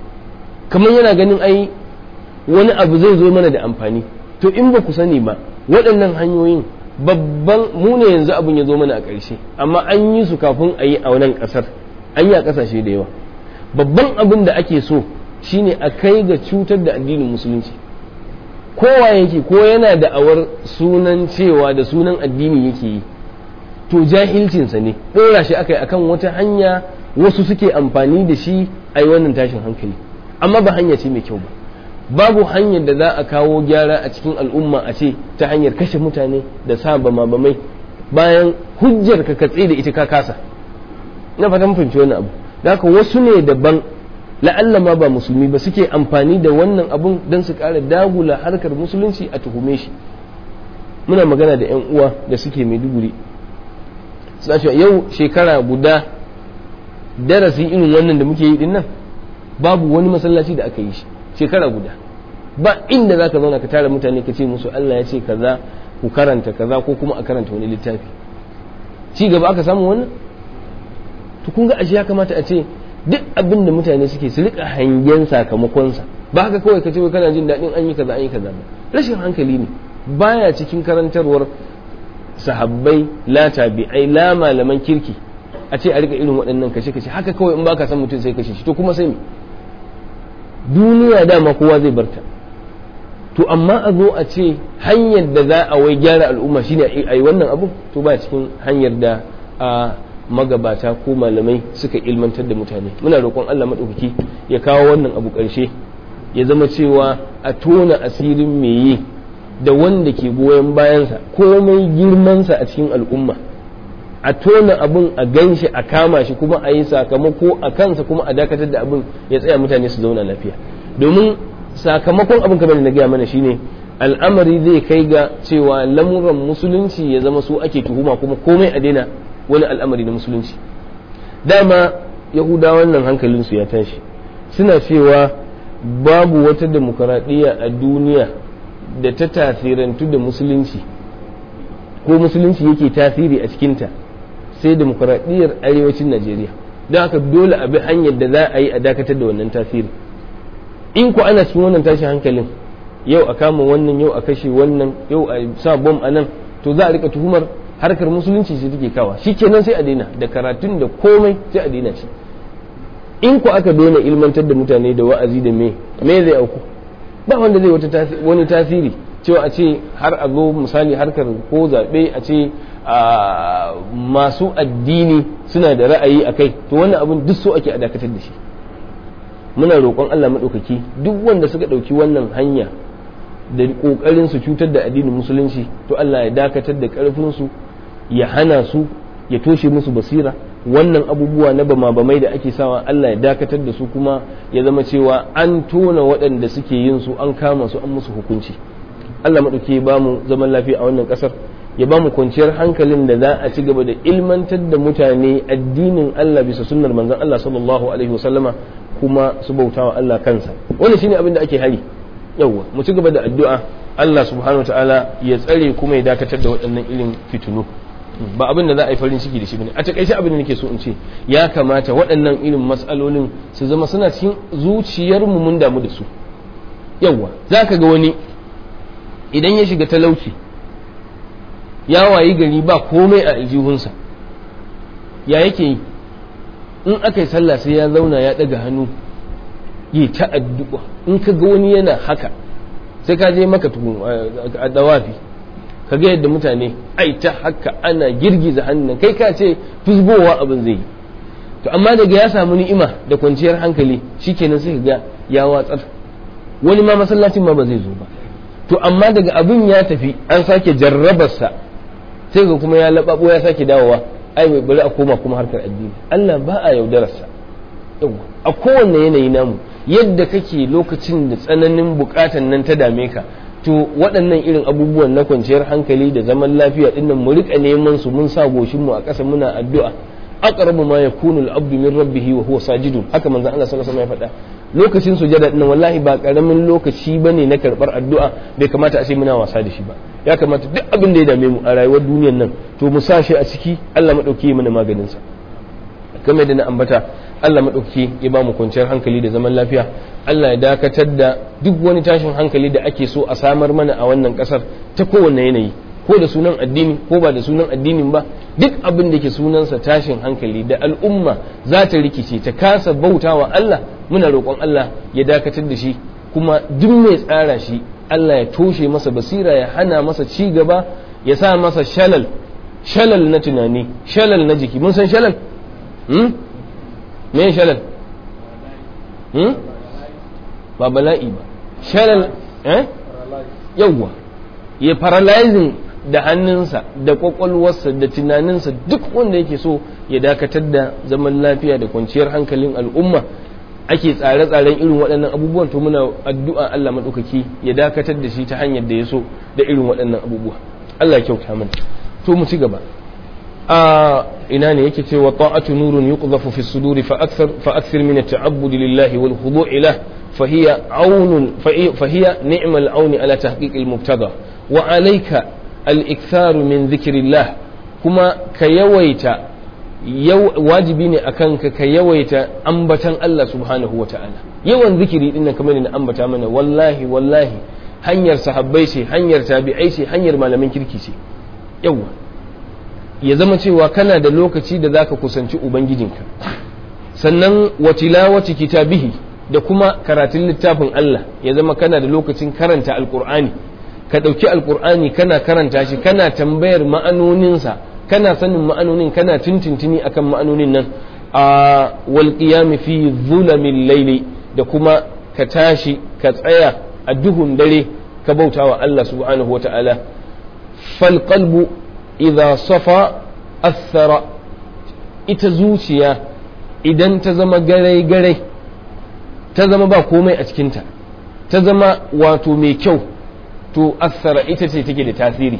kamar yana ganin ai wani abu zai zo mana da amfani to in ba ku sani ba waɗannan hanyoyin babban mu ne yanzu abin ya zo mana a ƙarshe amma an yi su kafin a yi a wannan ƙasar an yi a ƙasashe da yawa babban abin da ake so shine a kai ga cutar da addinin musulunci kowa yake ko yana da awar sunan cewa da sunan addini yake yi to jahilcinsa ne ɗora shi aka yi akan wata hanya wasu suke amfani da shi a yi wannan tashin hankali amma ba hanya ce mai kyau ba babu hanyar da za a kawo gyara a cikin al'umma a ce ta hanyar kashe mutane da sa bama-bamai bayan hujjar ka katse da ita ka kasa na fatan fahimci wani abu da haka wasu ne daban la'alla ma ba musulmi ba suke amfani da wannan abun don su ƙara dagula harkar musulunci a tuhume shi muna magana da 'yan uwa da suke maiduguri suna cewa yau shekara guda darasi irin wannan da muke yi din nan babu wani masallaci da aka yi shi shekara guda ba inda za ka zauna ka tara mutane ka ce musu Allah ya ce kaza ku karanta kaza ko kuma a karanta wani littafi ci gaba aka samu wannan to kun ga ashe ya kamata a ce duk abin da mutane suke su rika hangen sakamakonsa ba haka kawai ka ce kana jin daɗin an yi kaza an yi kaza ba rashin hankali ne baya cikin karantarwar sahabbai la tabi'ai la malaman kirki a ce a rika irin waɗannan kashe kashe haka kawai in baka san mutum sai kashe shi to kuma sai me duniya dama kowa zai barta to amma a zo a ce hanyar da za a wai gyara al'umma shine a yi wannan abu to ba cikin hanyar da a magabata ko malamai suka ilmantar da mutane muna roƙon Allah maɗaukaki ya kawo wannan abu ƙarshe ya zama cewa a tona asirin me yi da wanda ke goyon bayansa komai girmansa a cikin al'umma a tona abin a ganshi a kama shi kuma a yi sakamako a kansa kuma a dakatar da abin ya tsaya mutane su zauna lafiya domin sakamakon abin kamar da na gaya mana shine al'amari zai kai ga cewa lamuran musulunci ya zama su ake tuhuma kuma komai a daina wani al'amari na musulunci dama yahudawan nan hankalinsu ya tashi suna cewa babu wata demokaradiyya a duniya da ta tasirantu da musulunci ko musulunci yake tasiri a cikinta sai demokaradiyyar arewacin najeriya don haka dole a bi hanyar da za a yi a dakatar da wannan tasiri in ku ana cikin wannan tashin hankalin yau a kama wannan yau a kashe wannan yau a sa bom a nan to za a rika tuhumar harkar musulunci sai take kawa kenan sai a daina da karatun da komai sai a daina shi in ku aka daina ilmantar da mutane da wa'azi da me me zai auku ba wanda zai wata wani tasiri cewa a ce har a zo misali harkar ko zaɓe a ce masu addini suna da ra'ayi a kai to wannan abin duk so ake a dakatar da shi muna roƙon Allah maɗaukaki duk wanda suka ɗauki wannan hanya da ƙoƙarin su cutar da addinin musulunci to Allah ya dakatar da ƙarfinsu ya hana su ya toshe musu basira wannan abubuwa na bama bamai da ake sawa Allah ya dakatar da su kuma ya zama cewa an tona waɗanda suke yin su an kama su an musu hukunci Allah maɗauki ba mu zaman lafiya a wannan ƙasar ya ba mu kwanciyar hankalin da za a ci gaba da ilmantar da mutane addinin Allah bisa sunnar manzon Allah sallallahu alaihi wasallama kuma su bautawa Allah kansa wannan shine abin da ake hari yawwa mu ci gaba da addu'a Allah subhanahu ta'ala ya tsare kuma ya dakatar da waɗannan irin fitinu ba abin da za a yi farin ciki da shi bane a takaice abin da nake so in ce ya kamata waɗannan irin matsalolin su zama suna cikin zuciyar mu mun damu da su yawwa zaka ga wani idan ya shiga talauci ya wayi gari ba komai a aljihunsa ya yake yi in aka yi sallah sai ya zauna ya ɗaga hannu yi ta addu'a in ka ga wani yana haka sai ka je maka tukun a dawafi ka ga yadda mutane ai ta haka ana girgiza hannun kai ka ce fusgowa abin zai yi to amma daga ya samu ni'ima da kwanciyar hankali shikenan sai ka ga ya watsar wani ma masallacin ma ba zai zo ba to amma daga abin ya tafi an sake jarrabarsa sai ga kuma ya laɓaɓo ya sake dawowa ai mai bari a koma kuma harkar addini Allah ba a yaudararsa a kowanne yanayi namu yadda kake lokacin da tsananin bukatan nan ta dame ka to waɗannan irin abubuwan na kwanciyar hankali da zaman lafiya dinnan mu rika neman su mun sa goshin mu a ƙasa muna addu'a aqrabu ma yakunu al-abdu min rabbih wa huwa sajidun haka manzon Allah sallallahu alaihi wasallam ya faɗa lokacin sujada dinnan wallahi ba karamin lokaci bane na karbar addu'a bai kamata a ce muna wasa da shi ba ya kamata duk abin da ya dame mu a rayuwar duniyar nan to mu sa shi a ciki Allah madauki mana maganin sa kamar da na ambata Allah madauki ya ba mu kwanciyar hankali da zaman lafiya Allah ya dakatar da duk wani tashin hankali da ake so a samar mana a wannan kasar ta kowanne yanayi ko da sunan addini ko ba da sunan addinin ba duk abin da ke sunansa tashin hankali da al'umma za ta rikice ta kasa bautawa Allah muna roƙon Allah ya dakatar da shi kuma duk mai tsara shi Allah ya toshe masa basira ya hana masa ci gaba ya sa masa shalal shalal na tunani shalal na jiki mun san shalal hmm? me shalal hmm? ba bala'i ba shalal eh yawwa ya paralyzing da hannunsa da kwakwalwarsa da tunaninsa duk wanda yake so ya dakatar da zaman lafiya da kwanciyar hankalin al'umma ake tsare-tsaren irin waɗannan abubuwan to muna addu'a Allah maɗaukaki ya dakatar da shi ta hanyar da ya so da irin waɗannan abubuwa Allah ya kyauta mana to mu ci gaba a ina ne yake cewa ta'atu nurun yuqdhafu fi suduri fa akthar fa akthar min at-ta'abbud lillahi wal khudu' ilah fa hiya aunun fa hiya ni'mal auni ala tahqiq al-mubtada wa alayka al-ikthar min dhikrillah kuma ka yawaita wajibi ne akan ka ka yawaita ambatan Allah subhanahu wa ta'ala yawan zikiri din nan kamar na ambata mana wallahi wallahi hanyar sahabbai ce hanyar tabi'ai ce hanyar malamin kirki ce yawa ya zama cewa kana da lokaci da zaka kusanci ubangijinka sannan wa tilawati kitabihi da kuma karatun littafin Allah ya zama kana da lokacin karanta alqur'ani ka ɗauki alqur'ani kana karanta shi kana tambayar ma'anoninsa kana sanin ma'anonin kana tuntuntuni akan ma'anonin nan a wal qiyam fi zulamin laili da kuma ka tashi ka tsaya a duhun dare ka bautawa Allah subhanahu wata'ala fal qalbu idza safa athara ita zuciya idan ta zama garai garai ta zama ba komai a cikinta ta zama wato mai kyau to athara ita ce take da tasiri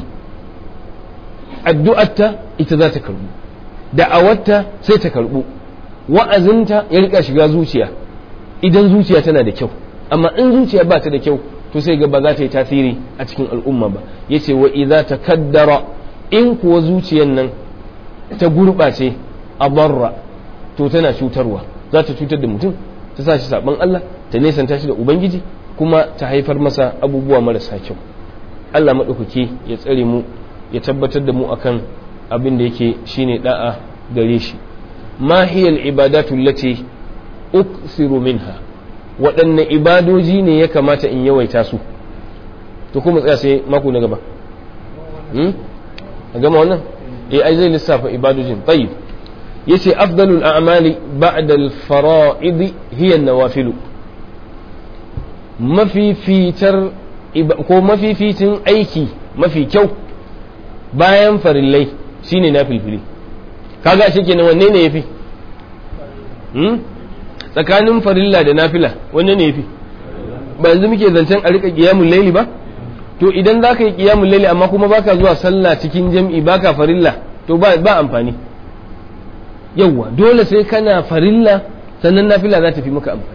addu'arta ita za ta karbu da'awarta sai ta karbu wa'azinta ya rika shiga zuciya idan zuciya tana da kyau amma in zuciya ba ta da kyau to sai ga ba za ta yi tasiri a cikin al'umma ba yace wa idza takaddara in kuwa zuciyan nan ta gurɓace a barra to tana cutarwa za ta cutar da mutum ta sa shi saban Allah ta nesanta shi da ubangiji kuma ta haifar masa abubuwa marasa kyau Allah maɗaukaki ya tsare mu ya tabbatar da mu akan abin da yake shine da'a gare shi ma hiya ibadatu lati uksiru minha waɗanne ibadoji ne ya kamata in yawaita su to kuma tsaya sai mako na gaba hmm? a gama wannan eh ai zai lissafa ibadojin tayyib yace afdalul a'mali ba'da al-fara'id hiya an-nawafil mafifitar ko mafificin aiki mafi kyau bayan farillai shine na filfili kaga shi kenan wanne ne yafi hmm? tsakanin farilla da nafila wanne ne yafi ba yanzu muke zancen a rika qiyamul laili ba to idan zaka yi qiyamul laili amma kuma baka zuwa sallah cikin jam'i baka farilla to ba ba amfani yawwa dole sai kana farilla sannan nafila za ta fi maka amfani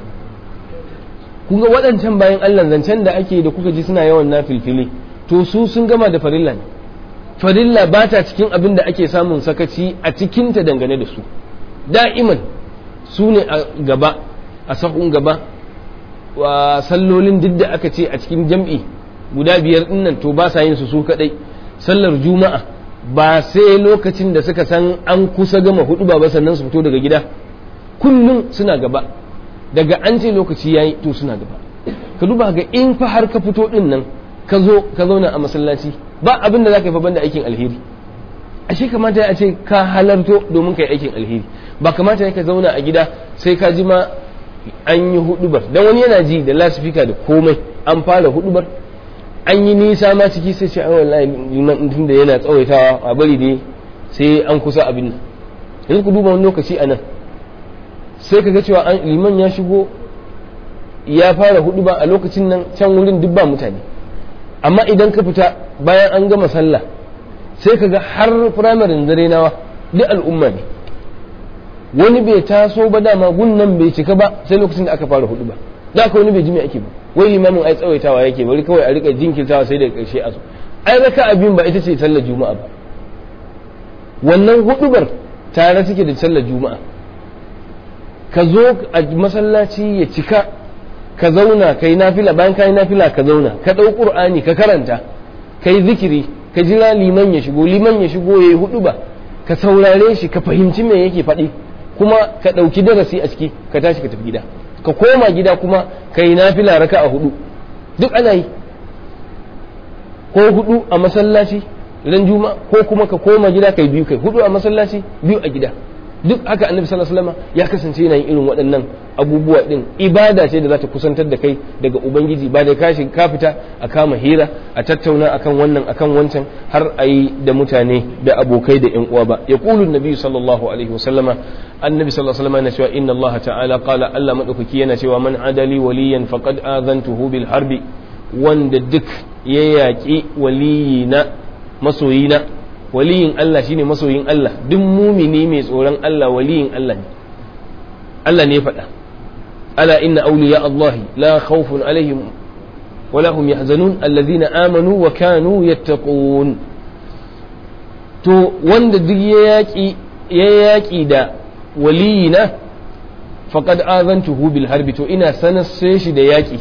kun ga waɗancan bayan Allah zancen da ake da kuka ji suna yawan nafilfili to su sun gama da farilla ne farilla ba ta cikin abin da ake samun sakaci a cikinta dangane da su da'iman su ne a gaba a sahun gaba wa sallolin duk da aka ce a cikin jam'i guda biyar dinnan to ba sa yin su su kadai sallar juma'a ba sai lokacin da suka san an kusa gama hudu ba sannan su fito daga gida kullum suna gaba daga an ce lokaci yayi to suna gaba ka duba ga in fa har ka fito din nan ka zo ka zauna a masallaci ba abin da za ka yi fa da aikin alheri ashe kamata ya ce ka halarto domin ka yi aikin alheri ba kamata ya ka zauna a gida sai ka ji ma an yi hudubar dan wani yana ji da lasifika da komai an fara hudubar an yi nisa ma ciki sai ce wallahi liman tun da yana tsawaitawa a bari dai sai an kusa abin nan yanzu ku duba wani lokaci a nan sai ka ga cewa liman ya shigo ya fara huduba a lokacin nan can wurin duk ba mutane amma idan ka fita bayan an gama sallah sai ka ga har firamarin dare nawa duk al'umma ne wani bai taso ba dama gunnan bai cika ba sai lokacin da aka fara hudu ba da aka wani bai ji me ake ba wai limamin ai tsawaitawa yake bari kawai a rika jinkirtawa sai daga karshe a so ai raka abin ba ita ce sallar juma'a ba wannan hudubar tare suke da sallar juma'a ka zo a masallaci ya cika ka zauna kai nafila bayan kai nafila ka zauna ka ɗau ƙur'ani ka karanta kai zikiri ka jira liman ya shigo liman ya shigo ya yi hudu ba ka saurare shi ka fahimci me yake faɗi kuma ka ɗauki darasi a ciki ka tashi ka tafi gida ka koma gida kuma ka yi nafila raka a hudu duk ana yi ko hudu a masallaci ran juma ko kuma ka koma gida kai biyu kai hudu a masallaci biyu a gida duk haka annabi sallallahu alaihi wasallam ya kasance yana yin irin waɗannan abubuwa din ibada ce da za ta kusantar da kai daga ubangiji ba da kashi ka fita a kama hira a tattauna akan wannan akan wancan har a yi da mutane da abokai da yan uwa ba ya qulu nabi sallallahu alaihi wasallama annabi sallallahu alaihi wasallam yana cewa inna allah ta'ala qala allah madaukaki yana cewa man adali waliyan faqad azantuhu bil harbi wanda duk ya yaƙi waliyina masoyina waliyin Allah shine masoyin Allah duk mumini mai tsoron Allah waliyin Allah ne Allah ne faɗa ala inna awliya Allah la khawfun alaihim wala hum yahzanun alladhina amanu wa kanu yattaqun to wanda duk ya yaƙi ya yaƙi da waliyina faqad azantuhu bil harbi to ina sanar sai shi da yaƙi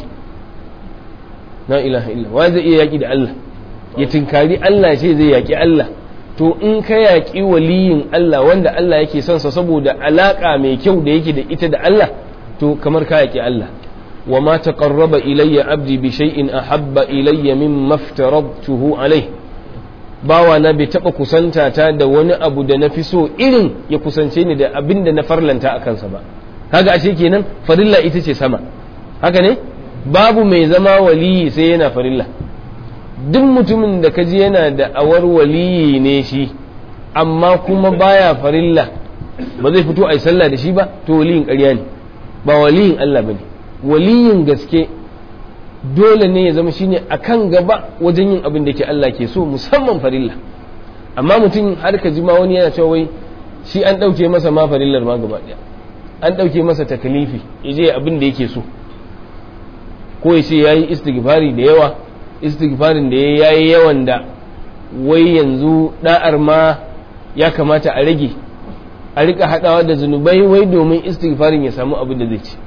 la ilaha illa wa zai iya yaƙi da Allah ya tinkari Allah ce zai yaƙi Allah to in ka yaƙi waliyin Allah wanda Allah yake son sa saboda alaƙa mai kyau da yake da ita da Allah to kamar ka yaƙi Allah wa ma taqarraba ilayya abdi bi shay'in ahabba ilayya mimma aftaratuhu alayh bawa na bai taba kusanta ta da wani abu da na fi so irin ya kusance ni da abin da na farlanta a kansa ba kaga ashe kenan farilla ita ce sama haka ne babu mai zama waliyi sai yana farilla duk mutumin da kaji yana da awar waliyi ne shi amma kuma baya farilla ba zai fito a yi sallah da shi ba to waliyin ƙarya ne ba waliyin Allah ba ne waliyin gaske dole ne ya zama shine a kan gaba wajen yin abin da ke Allah ke so musamman farilla amma mutum har ka ji ma wani yana cewa wai shi an ɗauke masa ma farillar ma gaba ɗaya an ɗauke masa takalifi ya je abin da yake so ko ya ce ya yi istighfari da yawa istighfarin da ya yi yawan da wai yanzu da'ar ma ya kamata a rage a rika haɗawa da zunubai wai domin istighfarin ya samu abin da zai ci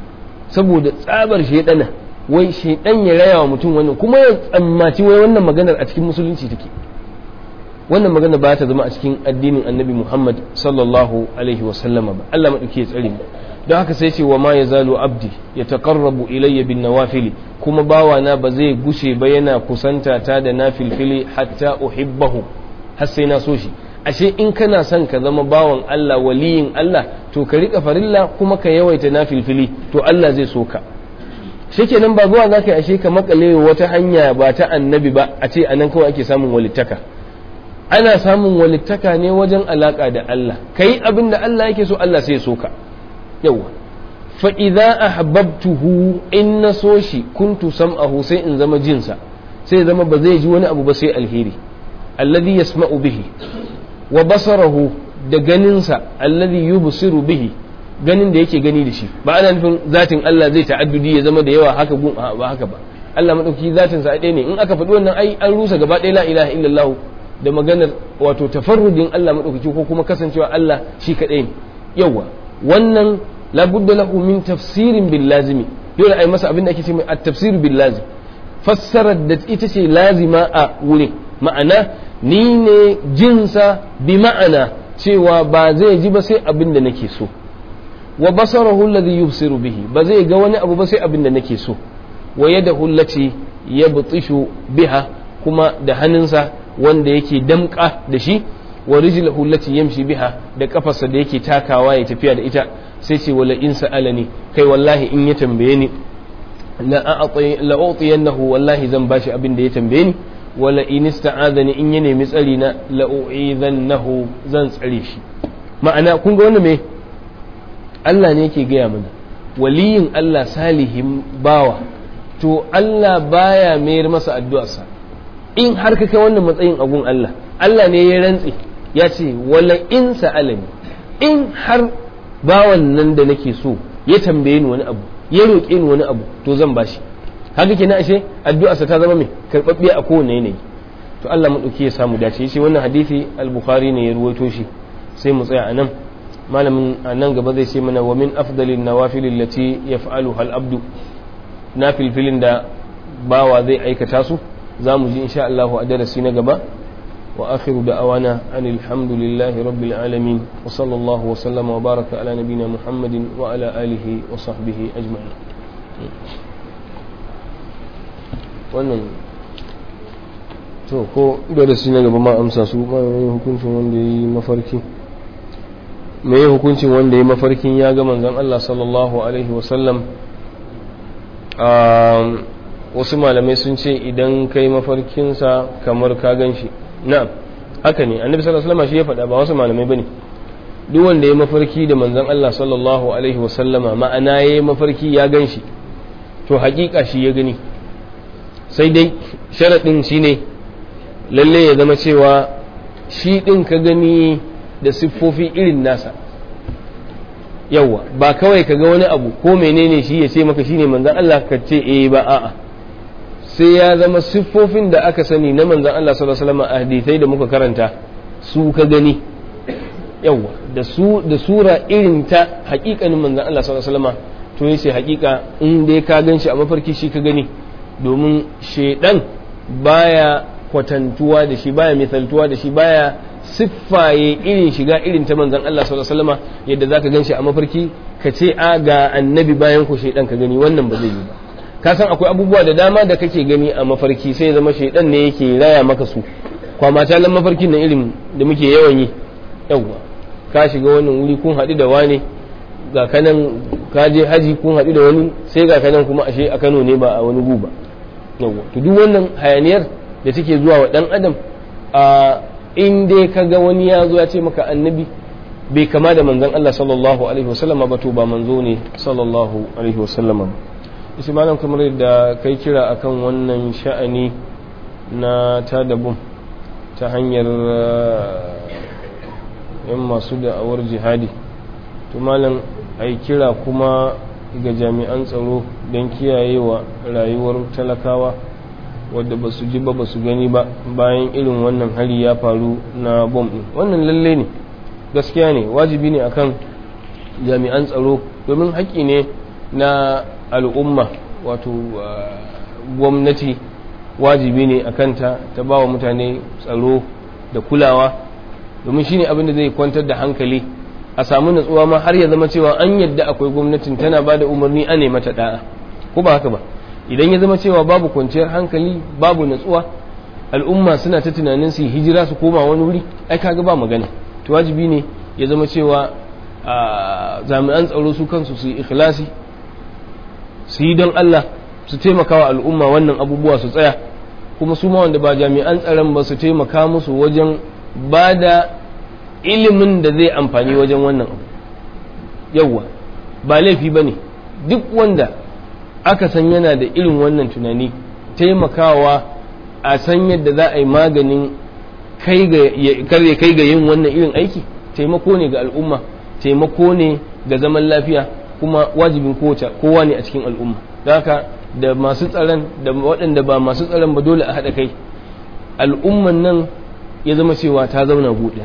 saboda tsabar shaidana wai shaidan ya raya wa mutum wannan kuma ya tsammaci wai wannan maganar a cikin musulunci take wannan magana ba ta zama a cikin addinin annabi muhammad sallallahu alaihi wasallama ba allah maɗauki ya tsare mu don haka sai ce wa ma ya zalo abdi ya taƙarrabu ilayya bin nawafili kuma bawana ba zai gushe ba yana kusanta ta da na filfili hatta uhibbahu har sai na so shi ashe in kana son ka zama bawan Allah waliyin Allah to ka rika farilla kuma ka yawaita na filfili to Allah zai so ka shikenan ba zuwa zaka yi ashe ka makale wata hanya ba ta annabi ba a ce anan kawai ake samun walittaka ana samun walittaka ne wajen alaka da Allah kai abin da Allah yake so Allah sai ya so ka yawa fa idza ahbabtuhu in na so shi kuntu sam'ahu sai in zama jinsa sai zama ba zai ji wani abu ba sai alheri alladhi yasma'u bihi wa basarahu da ganinsa alladhi yubsiru bihi ganin da yake gani da shi ba ana nufin zatin Allah zai ta'addudi ya zama da yawa haka gun ba haka ba Allah madauki zatin sa ɗaya ne in aka faɗi wannan ai an rusa gaba ɗaya la ilaha illallah da maganar wato tafarrudin Allah madaukaki ko kuma kasancewa Allah shi kaɗai ne yawa wannan labudda lahu min tafsirin bil lazimi dole ai masa abin da ake cewa at-tafsir bil lazim fassarar da ita ce lazima a wurin ma'ana ni ne jinsa bi ma'ana cewa ba zai ji ba sai abin da nake so wa basarahu alladhi yubsiru bihi ba zai ga wani abu ba sai abin da nake so wa yadahu allati yabtishu biha kuma da hannunsa wanda yake damka da shi wa rijluhu allati yamshi biha da kafarsa da yake takawa ya tafiya da ita sai ce wala in sa'alani kai wallahi in ya tambaye ni la u'tiyannahu wallahi zan bashi abin da ya tambaye ni wala in ista'adani in ya nemi tsari na la u'idhannahu zan tsare shi ma'ana kun ga wannan me Allah ne yake gaya mana waliyin Allah salihin bawa to Allah baya mayar masa addu'arsa in har ka kai wannan matsayin agun Allah Allah ne ya rantse ya ce wala in sa'alani in har bawan nan da nake so ya tambaye ni wani abu ya roƙe ni wani abu to zan bashi haka kenan ashe addu'arsa ta zama mai karɓaɓɓiya a kowane yanayi to Allah mu ya samu dace shi wannan hadisi al-Bukhari ne ya ruwaito shi sai mu tsaya anan malamin a nan gaba zai ce mana wa min afdalin nawafil allati yaf'aluha al-abdu nafilfilin da bawa zai aikata su za mu ji insha Allah a darasi na gaba wa akhiru da'awana anil hamdulillahi rabbil alamin wa sallallahu wa sallama wa baraka ala nabina muhammadin wa ala alihi wa sahbihi ajma'in wannan to ko darasi na gaba ma amsa su ma yi hukuncin wanda ya yi mafarki me yi hukuncin wanda ya yi mafarkin ya ga manzon Allah sallallahu alaihi wasallam wasu malamai sun ce idan kai mafarkinsa kamar ka gan shi na'am haka ne annabi sallallahu alaihi wasallam shi ya faɗa ba wasu malamai bane duk wanda ya mafarki da manzon Allah sallallahu alaihi wasallama ma'ana ya yi mafarki ya gan shi to hakika shi ya gani sai dai sharaɗin shi ne lalle ya zama cewa shi ɗin ka gani da siffofi irin nasa yawwa ba kawai ka ga wani abu ko menene shi ya ce maka shi ne manzan Allah ka ce eh ba a'a sai ya zama siffofin da aka sani na manzan Allah sallallahu alaihi wasallam a hadisai da muka karanta su ka gani yawwa da su da sura irin ta haƙiƙanin manzan Allah sallallahu alaihi wasallam to yace haƙiƙa in dai ka gan shi a mafarki shi ka gani domin shaidan baya kwatantuwa da shi baya misaltuwa da shi baya siffaye irin shiga irin ta manzan Allah sallallahu alaihi wasallam yadda zaka ganshi a mafarki ka ce a ga annabi bayan ku shaidan ka gani wannan ba zai yi ba ka san akwai abubuwa da dama da kake gani a mafarki sai zama shaidan ne yake raya maka su kwama talan mafarkin na irin da muke yawan yi yawwa ka shiga wannan wuri kun haɗu da wane ga kanan ka je haji kun haɗu da wani sai ga kanan kuma ashe a Kano ne ba a wani gu ba yawwa to duk wannan hayaniyar da take zuwa wa dan adam a in dai ka ga wani ya zo ya ce maka annabi bai kama da manzon Allah sallallahu alaihi wasallam ba to ba manzo ne sallallahu alaihi wasallam ba isi malam kamar da kai kira akan wannan sha'ani na tadabum ta hanyar yan masu da'awar jihadi to malam ai kira kuma ga jami'an tsaro don kiyayewa rayuwar talakawa wadda ba su ji ba ba su gani ba bayan irin wannan hari ya faru na bom ɗin wannan lalle ne gaskiya ne wajibi ne akan jami'an tsaro domin haƙƙi ne na al'umma wato gwamnati wajibi ne a kanta ta ba wa mutane tsaro da kulawa domin shine abin da zai kwantar da hankali a samu natsuwa ma har ya zama cewa an yadda akwai gwamnatin tana ba da umarni a ne mata da'a ko ba haka ba idan ya zama cewa babu kwanciyar hankali babu natsuwa al'umma suna ta tunanin su hijira su koma wani wuri ai kaga ba magana to wajibi ne ya zama cewa jami'an tsaro su kansu su yi ikhlasi su yi don Allah su taimaka wa al'umma wannan abubuwa su tsaya kuma su ma wanda ba jami'an tsaron ba su taimaka musu wajen ba da ilimin da zai amfani wajen wannan abu yawwa ba laifi ba ne duk wanda aka san yana da irin wannan tunani taimakawa a san yadda za a yi maganin karya kai ga yin wannan irin aiki taimako ne ga al'umma taimako ne ga zaman lafiya kuma wajibin kowa ne a cikin al'umma haka da masu tsaron da waɗanda ba masu tsaron ba dole a haɗa kai al'umman nan ya zama cewa ta zauna buɗe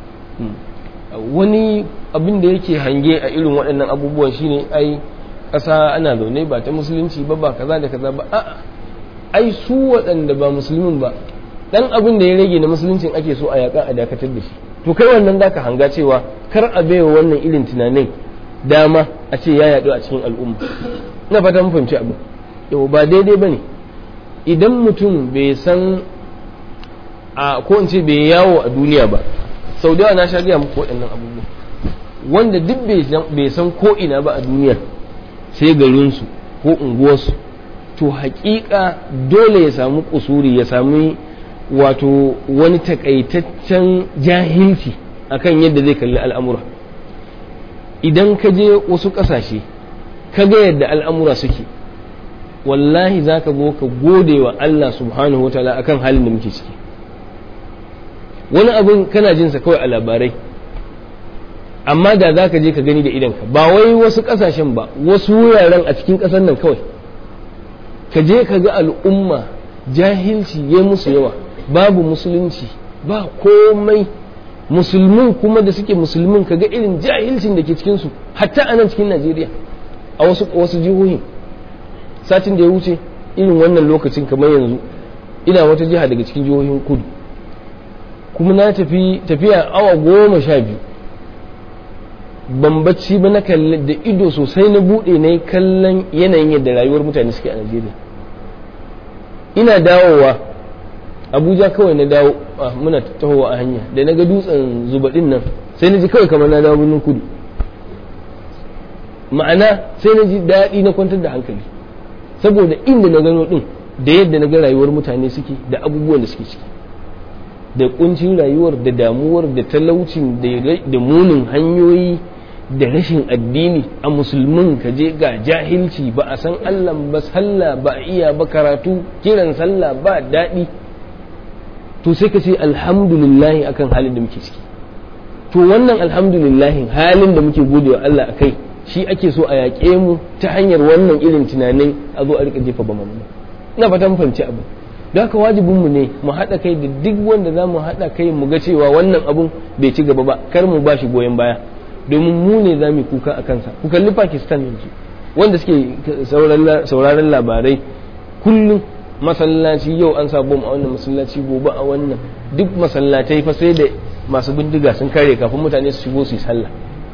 wani abin da yake hange a irin waɗannan abubuwan shine ai ƙasa ana zaune ba ta musulunci ba ba kaza da kaza ba a'a ai su waɗanda ba musulmin ba ɗan abin da ya rage na musuluncin ake so a yaƙa a dakatar da shi to kai wannan zaka hanga cewa kar a baiwa wannan irin tunanin dama a ce ya yaɗu a cikin al'umma ina fata mun fahimci abu yau ba daidai bane idan mutum bai san a ko in ce bai yawo a duniya ba sau da yawa na sha gaya muku waɗannan abubuwa wanda duk bai san ko ina ba a duniya sai garinsu ko unguwarsu to haƙiƙa dole ya samu kusuri ya sami wato wani takaitaccen jahilci akan yadda zai kalli al'amura idan ka je wasu ƙasashe ka ga yadda al'amura suke wallahi za ka zo ka gode wa Allah subhanahu wa ta'ala akan halin da muke ciki wani abin kana jinsa kawai a labarai amma da za ka je ka gani da idanka ba wai wasu ƙasashen ba wasu wuraren a cikin ƙasar nan kawai ka je ka ga al'umma jahilci ya musu yawa babu musulunci ba komai musulmin kuma da suke musulmin ka ga irin jahilcin da ke cikinsu hatta a nan cikin najeriya a wasu wasu jihohi satin da ya wuce irin wannan lokacin kamar yanzu ina wata jiha daga cikin jihohin kudu kuma na tafi tafiya awa goma sha biyu ban bacci ba na kalli da ido sosai na buɗe na yi kallon yanayin yadda rayuwar mutane suke a najeriya ina dawowa abuja kawai na dawo muna tahowa a hanya da na ga dutsen zubaɗin nan sai na ji kawai kamar na dawo birnin kudu ma'ana sai na ji daɗi na kwantar da hankali saboda inda na gano ɗin da yadda na ga rayuwar mutane suke da abubuwan da suke ciki da kuncin rayuwar da damuwar da talaucin da munin hanyoyi da rashin addini a musulmin ka je ga jahilci ba a san allah ba sallah ba a iya ba karatu kiran sallah ba daɗi to sai ka ce alhamdulillahi akan halin da muke ciki to wannan alhamdulillahi halin da muke gode wa Allah akai shi ake so a yaƙe mu ta hanyar wannan irin tunanin a zo a rika jefa ba mamu ina fata mu fahimci abu da haka wajibin mu ne mu haɗa kai da duk wanda za mu haɗa kai mu ga cewa wannan abun bai ci gaba ba kar mu ba shi goyon baya domin mu ne za mu kuka a kansa ku kalli pakistan yanzu wanda suke sauraron labarai kullum masallaci yau an sa bom a wannan masallaci gobe a wannan duk masallatai fa sai da masu bindiga sun kare kafin mutane su shigo su yi sallah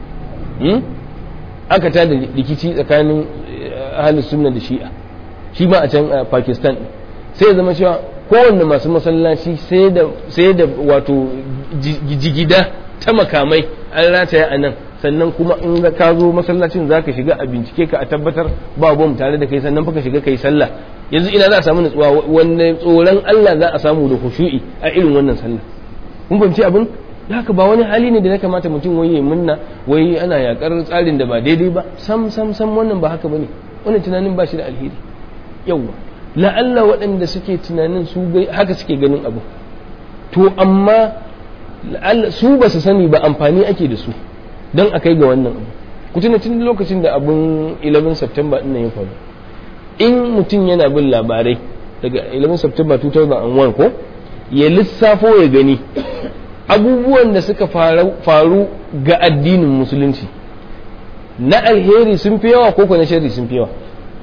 aka ta da rikici tsakanin ahalus sunna da shi'a shi ma a can a pakistan sai ya zama cewa kowanne masu masallaci sai da wato jigida ta makamai an rataya a nan sannan kuma in ka zo masallacin za ka shiga a bincike ka a tabbatar ba bom tare da kai sannan fa ka shiga kai sallah yanzu ina za a samu nutsuwa wanda tsoron Allah za a samu da khushu'i a irin wannan sallah kun fahimci abin da haka ba wani hali ne da ya kamata mutum wai ya munna wai ana yakar tsarin da ba daidai ba sam sam sam wannan ba haka bane wannan tunanin ba shi da alheri yawa la'alla waɗanda suke tunanin su haka suke ganin abu to amma su ba su sani ba amfani ake da su don a kai ga wannan abu ku tuna tun lokacin da abun 11 September ɗin ya faru in mutum yana bin labarai daga 11 September 2001 ko ya lissafo ya gani abubuwan da suka faru ga addinin musulunci na alheri sun fi yawa ko na shari sun fi yawa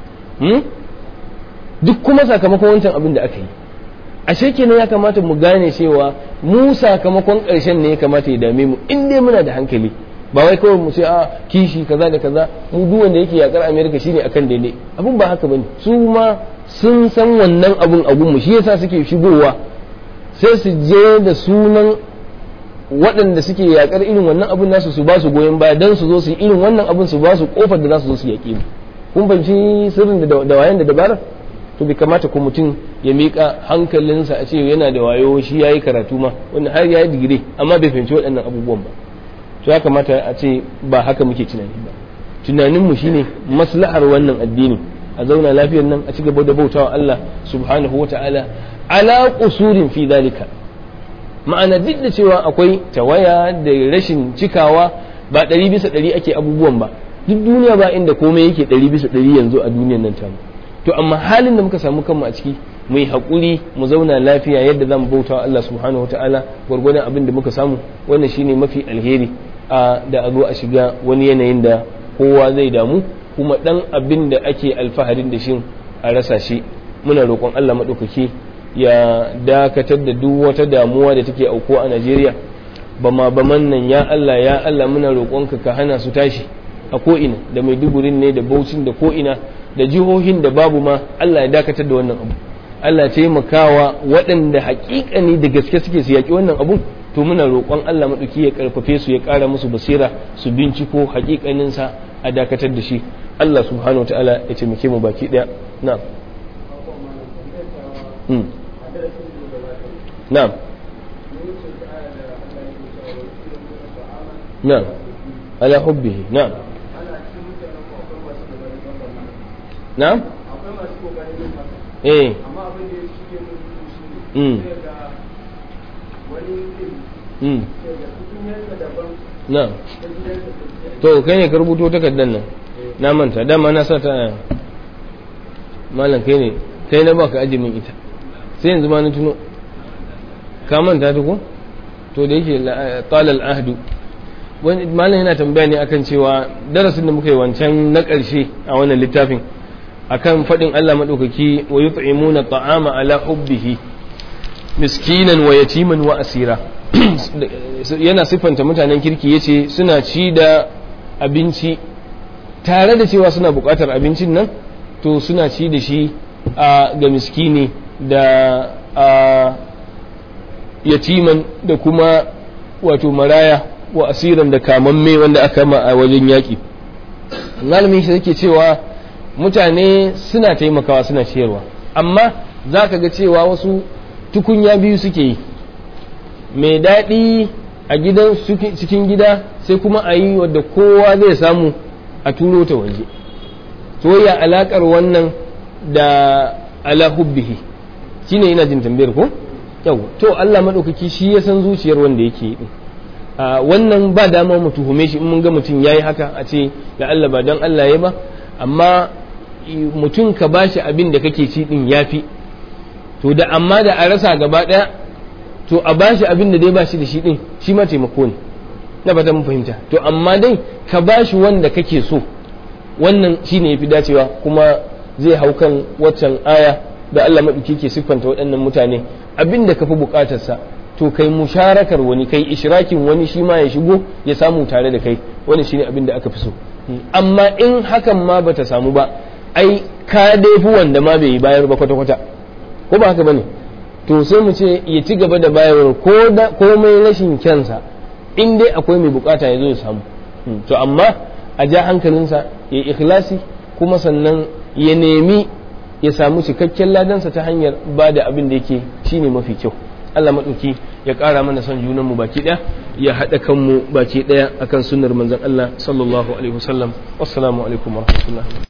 duk kuma sakamakon wancan abin da aka yi ashe kenan ya kamata mu gane cewa mu sakamakon ƙarshen ne ya kamata ya dame mu in dai muna da hankali ba wai kawai mu ce a kishi kaza da kaza mu duk wanda yake yakar America shine akan daidai abun ba haka bane su ma sun san wannan abun abun mu shi yasa suke shigowa sai su je da sunan waɗanda suke yakar irin wannan abun nasu su ba su goyon baya dan su zo su yi irin wannan abun su ba su kofar da za su zo su yaƙi mu kun fahimci sirrin da wayan da dabarar to bai kamata ko mutum ya miƙa hankalinsa a ce yana da wayo shi ya yi karatu ma wanda har ya yi digiri amma bai fahimci waɗannan abubuwan ba to ya kamata a ce ba haka muke tunani ba tunaninmu shine maslahar wannan addini a zauna lafiyar nan a ci gaba da bautawa Allah subhanahu wa ta'ala ala qusurin fi dalika ma'ana duk da cewa akwai tawaya da rashin cikawa ba ɗari bisa ɗari ake abubuwan ba duk duniya ba inda komai yake ɗari bisa ɗari yanzu a duniyar nan tamu to amma halin da muka samu kanmu a ciki mu yi haƙuri mu zauna lafiya yadda za mu bauta wa Allah subhanahu wataala gwargwadon abin da muka samu wannan shine mafi alheri a da a zo a shiga wani yanayin da kowa zai damu kuma dan abin da ake alfaharin da shi a rasa shi muna roƙon Allah maɗaukaki ya dakatar da duk wata damuwa da take auko a Najeriya ba ma ba nan ya Allah ya Allah muna roƙonka ka hana su tashi a ko'ina da Maidugurin ne da Bauchin da ko'ina da jihohin da babu ma Allah ya dakatar da wannan abu Allah ya taimakawa waɗanda haƙiƙani da gaske suke su yaƙi wannan abun to muna roƙon Allah maɗauki ya ƙarfafe su ya ƙara musu basira su binciko haƙiƙaninsa a dakatar da shi Allah subhanahu ta'ala ya taimake mu baki ɗaya na'am na'am na'am ala hubbihi na'am na'am eh mm mm na'am to kai ne ka rubuto takardar nan na manta dama na sa ta malam kai ne kai na baka aje min ita sai yanzu ma na tuno ka manta ta ko to da yake talal ahdu wani malam yana tambaya ne akan cewa darasin da muka yi wancan na ƙarshe a wannan littafin akan faɗin Allah maɗaukaki wa yut'imuna ta'ama ala hubbihi miskinan wa yatiman wa asira yana siffanta mutanen kirki yace suna ci da abinci tare da cewa suna buƙatar abincin nan to suna ci da shi ga miskini da yatiman da kuma wato maraya wa asiran da kamamme wanda aka ma a wajen yaƙi malamin shi yake cewa mutane suna taimakawa suna ciyarwa amma za ka ga cewa wasu tukunya biyu suke yi mai daɗi a gidan cikin gida sai kuma a yi wadda kowa zai samu a turo ta waje soyayya alaƙar wannan da ala hubbihi shine ina jin tambayar ko yau to Allah maɗaukaki shi ya san zuciyar wanda yake yi wannan ba dama mu tuhume shi in mun ga mutum yayi haka a ce da Allah ba don Allah ya ba amma mutum ka bashi abin da kake ci din yafi to da amma da a rasa gaba daya to a bashi abin da dai bashi da shi din shi ma taimako ne na fata mun fahimta to amma dai ka bashi wanda kake so wannan shine yafi dacewa kuma zai hau kan waccan aya da Allah maɗauki ke siffanta waɗannan mutane abin da ka fi buƙatarsa to kai musharakar wani kai ishrakin wani shi ma ya shigo ya samu tare da kai wani shine abin da aka fi so amma in hakan ma bata samu ba ai ka dai fi wanda ma bai bayar ba kwata-kwata ko ba haka bane to sai mu ce ya ci gaba da bayarwar ko da komai rashin kyansa in dai akwai mai bukata ya zo ya samu to amma a ja hankalinsa ya ikhlasi kuma sannan ya nemi ya samu cikakken ladansa ta hanyar ba da abin da yake shine mafi kyau Allah maɗauki ya ƙara mana son junanmu baki ɗaya ya haɗa kanmu baki ɗaya akan sunnar manzon Allah sallallahu alaihi wasallam wassalamu alaikum warahmatullahi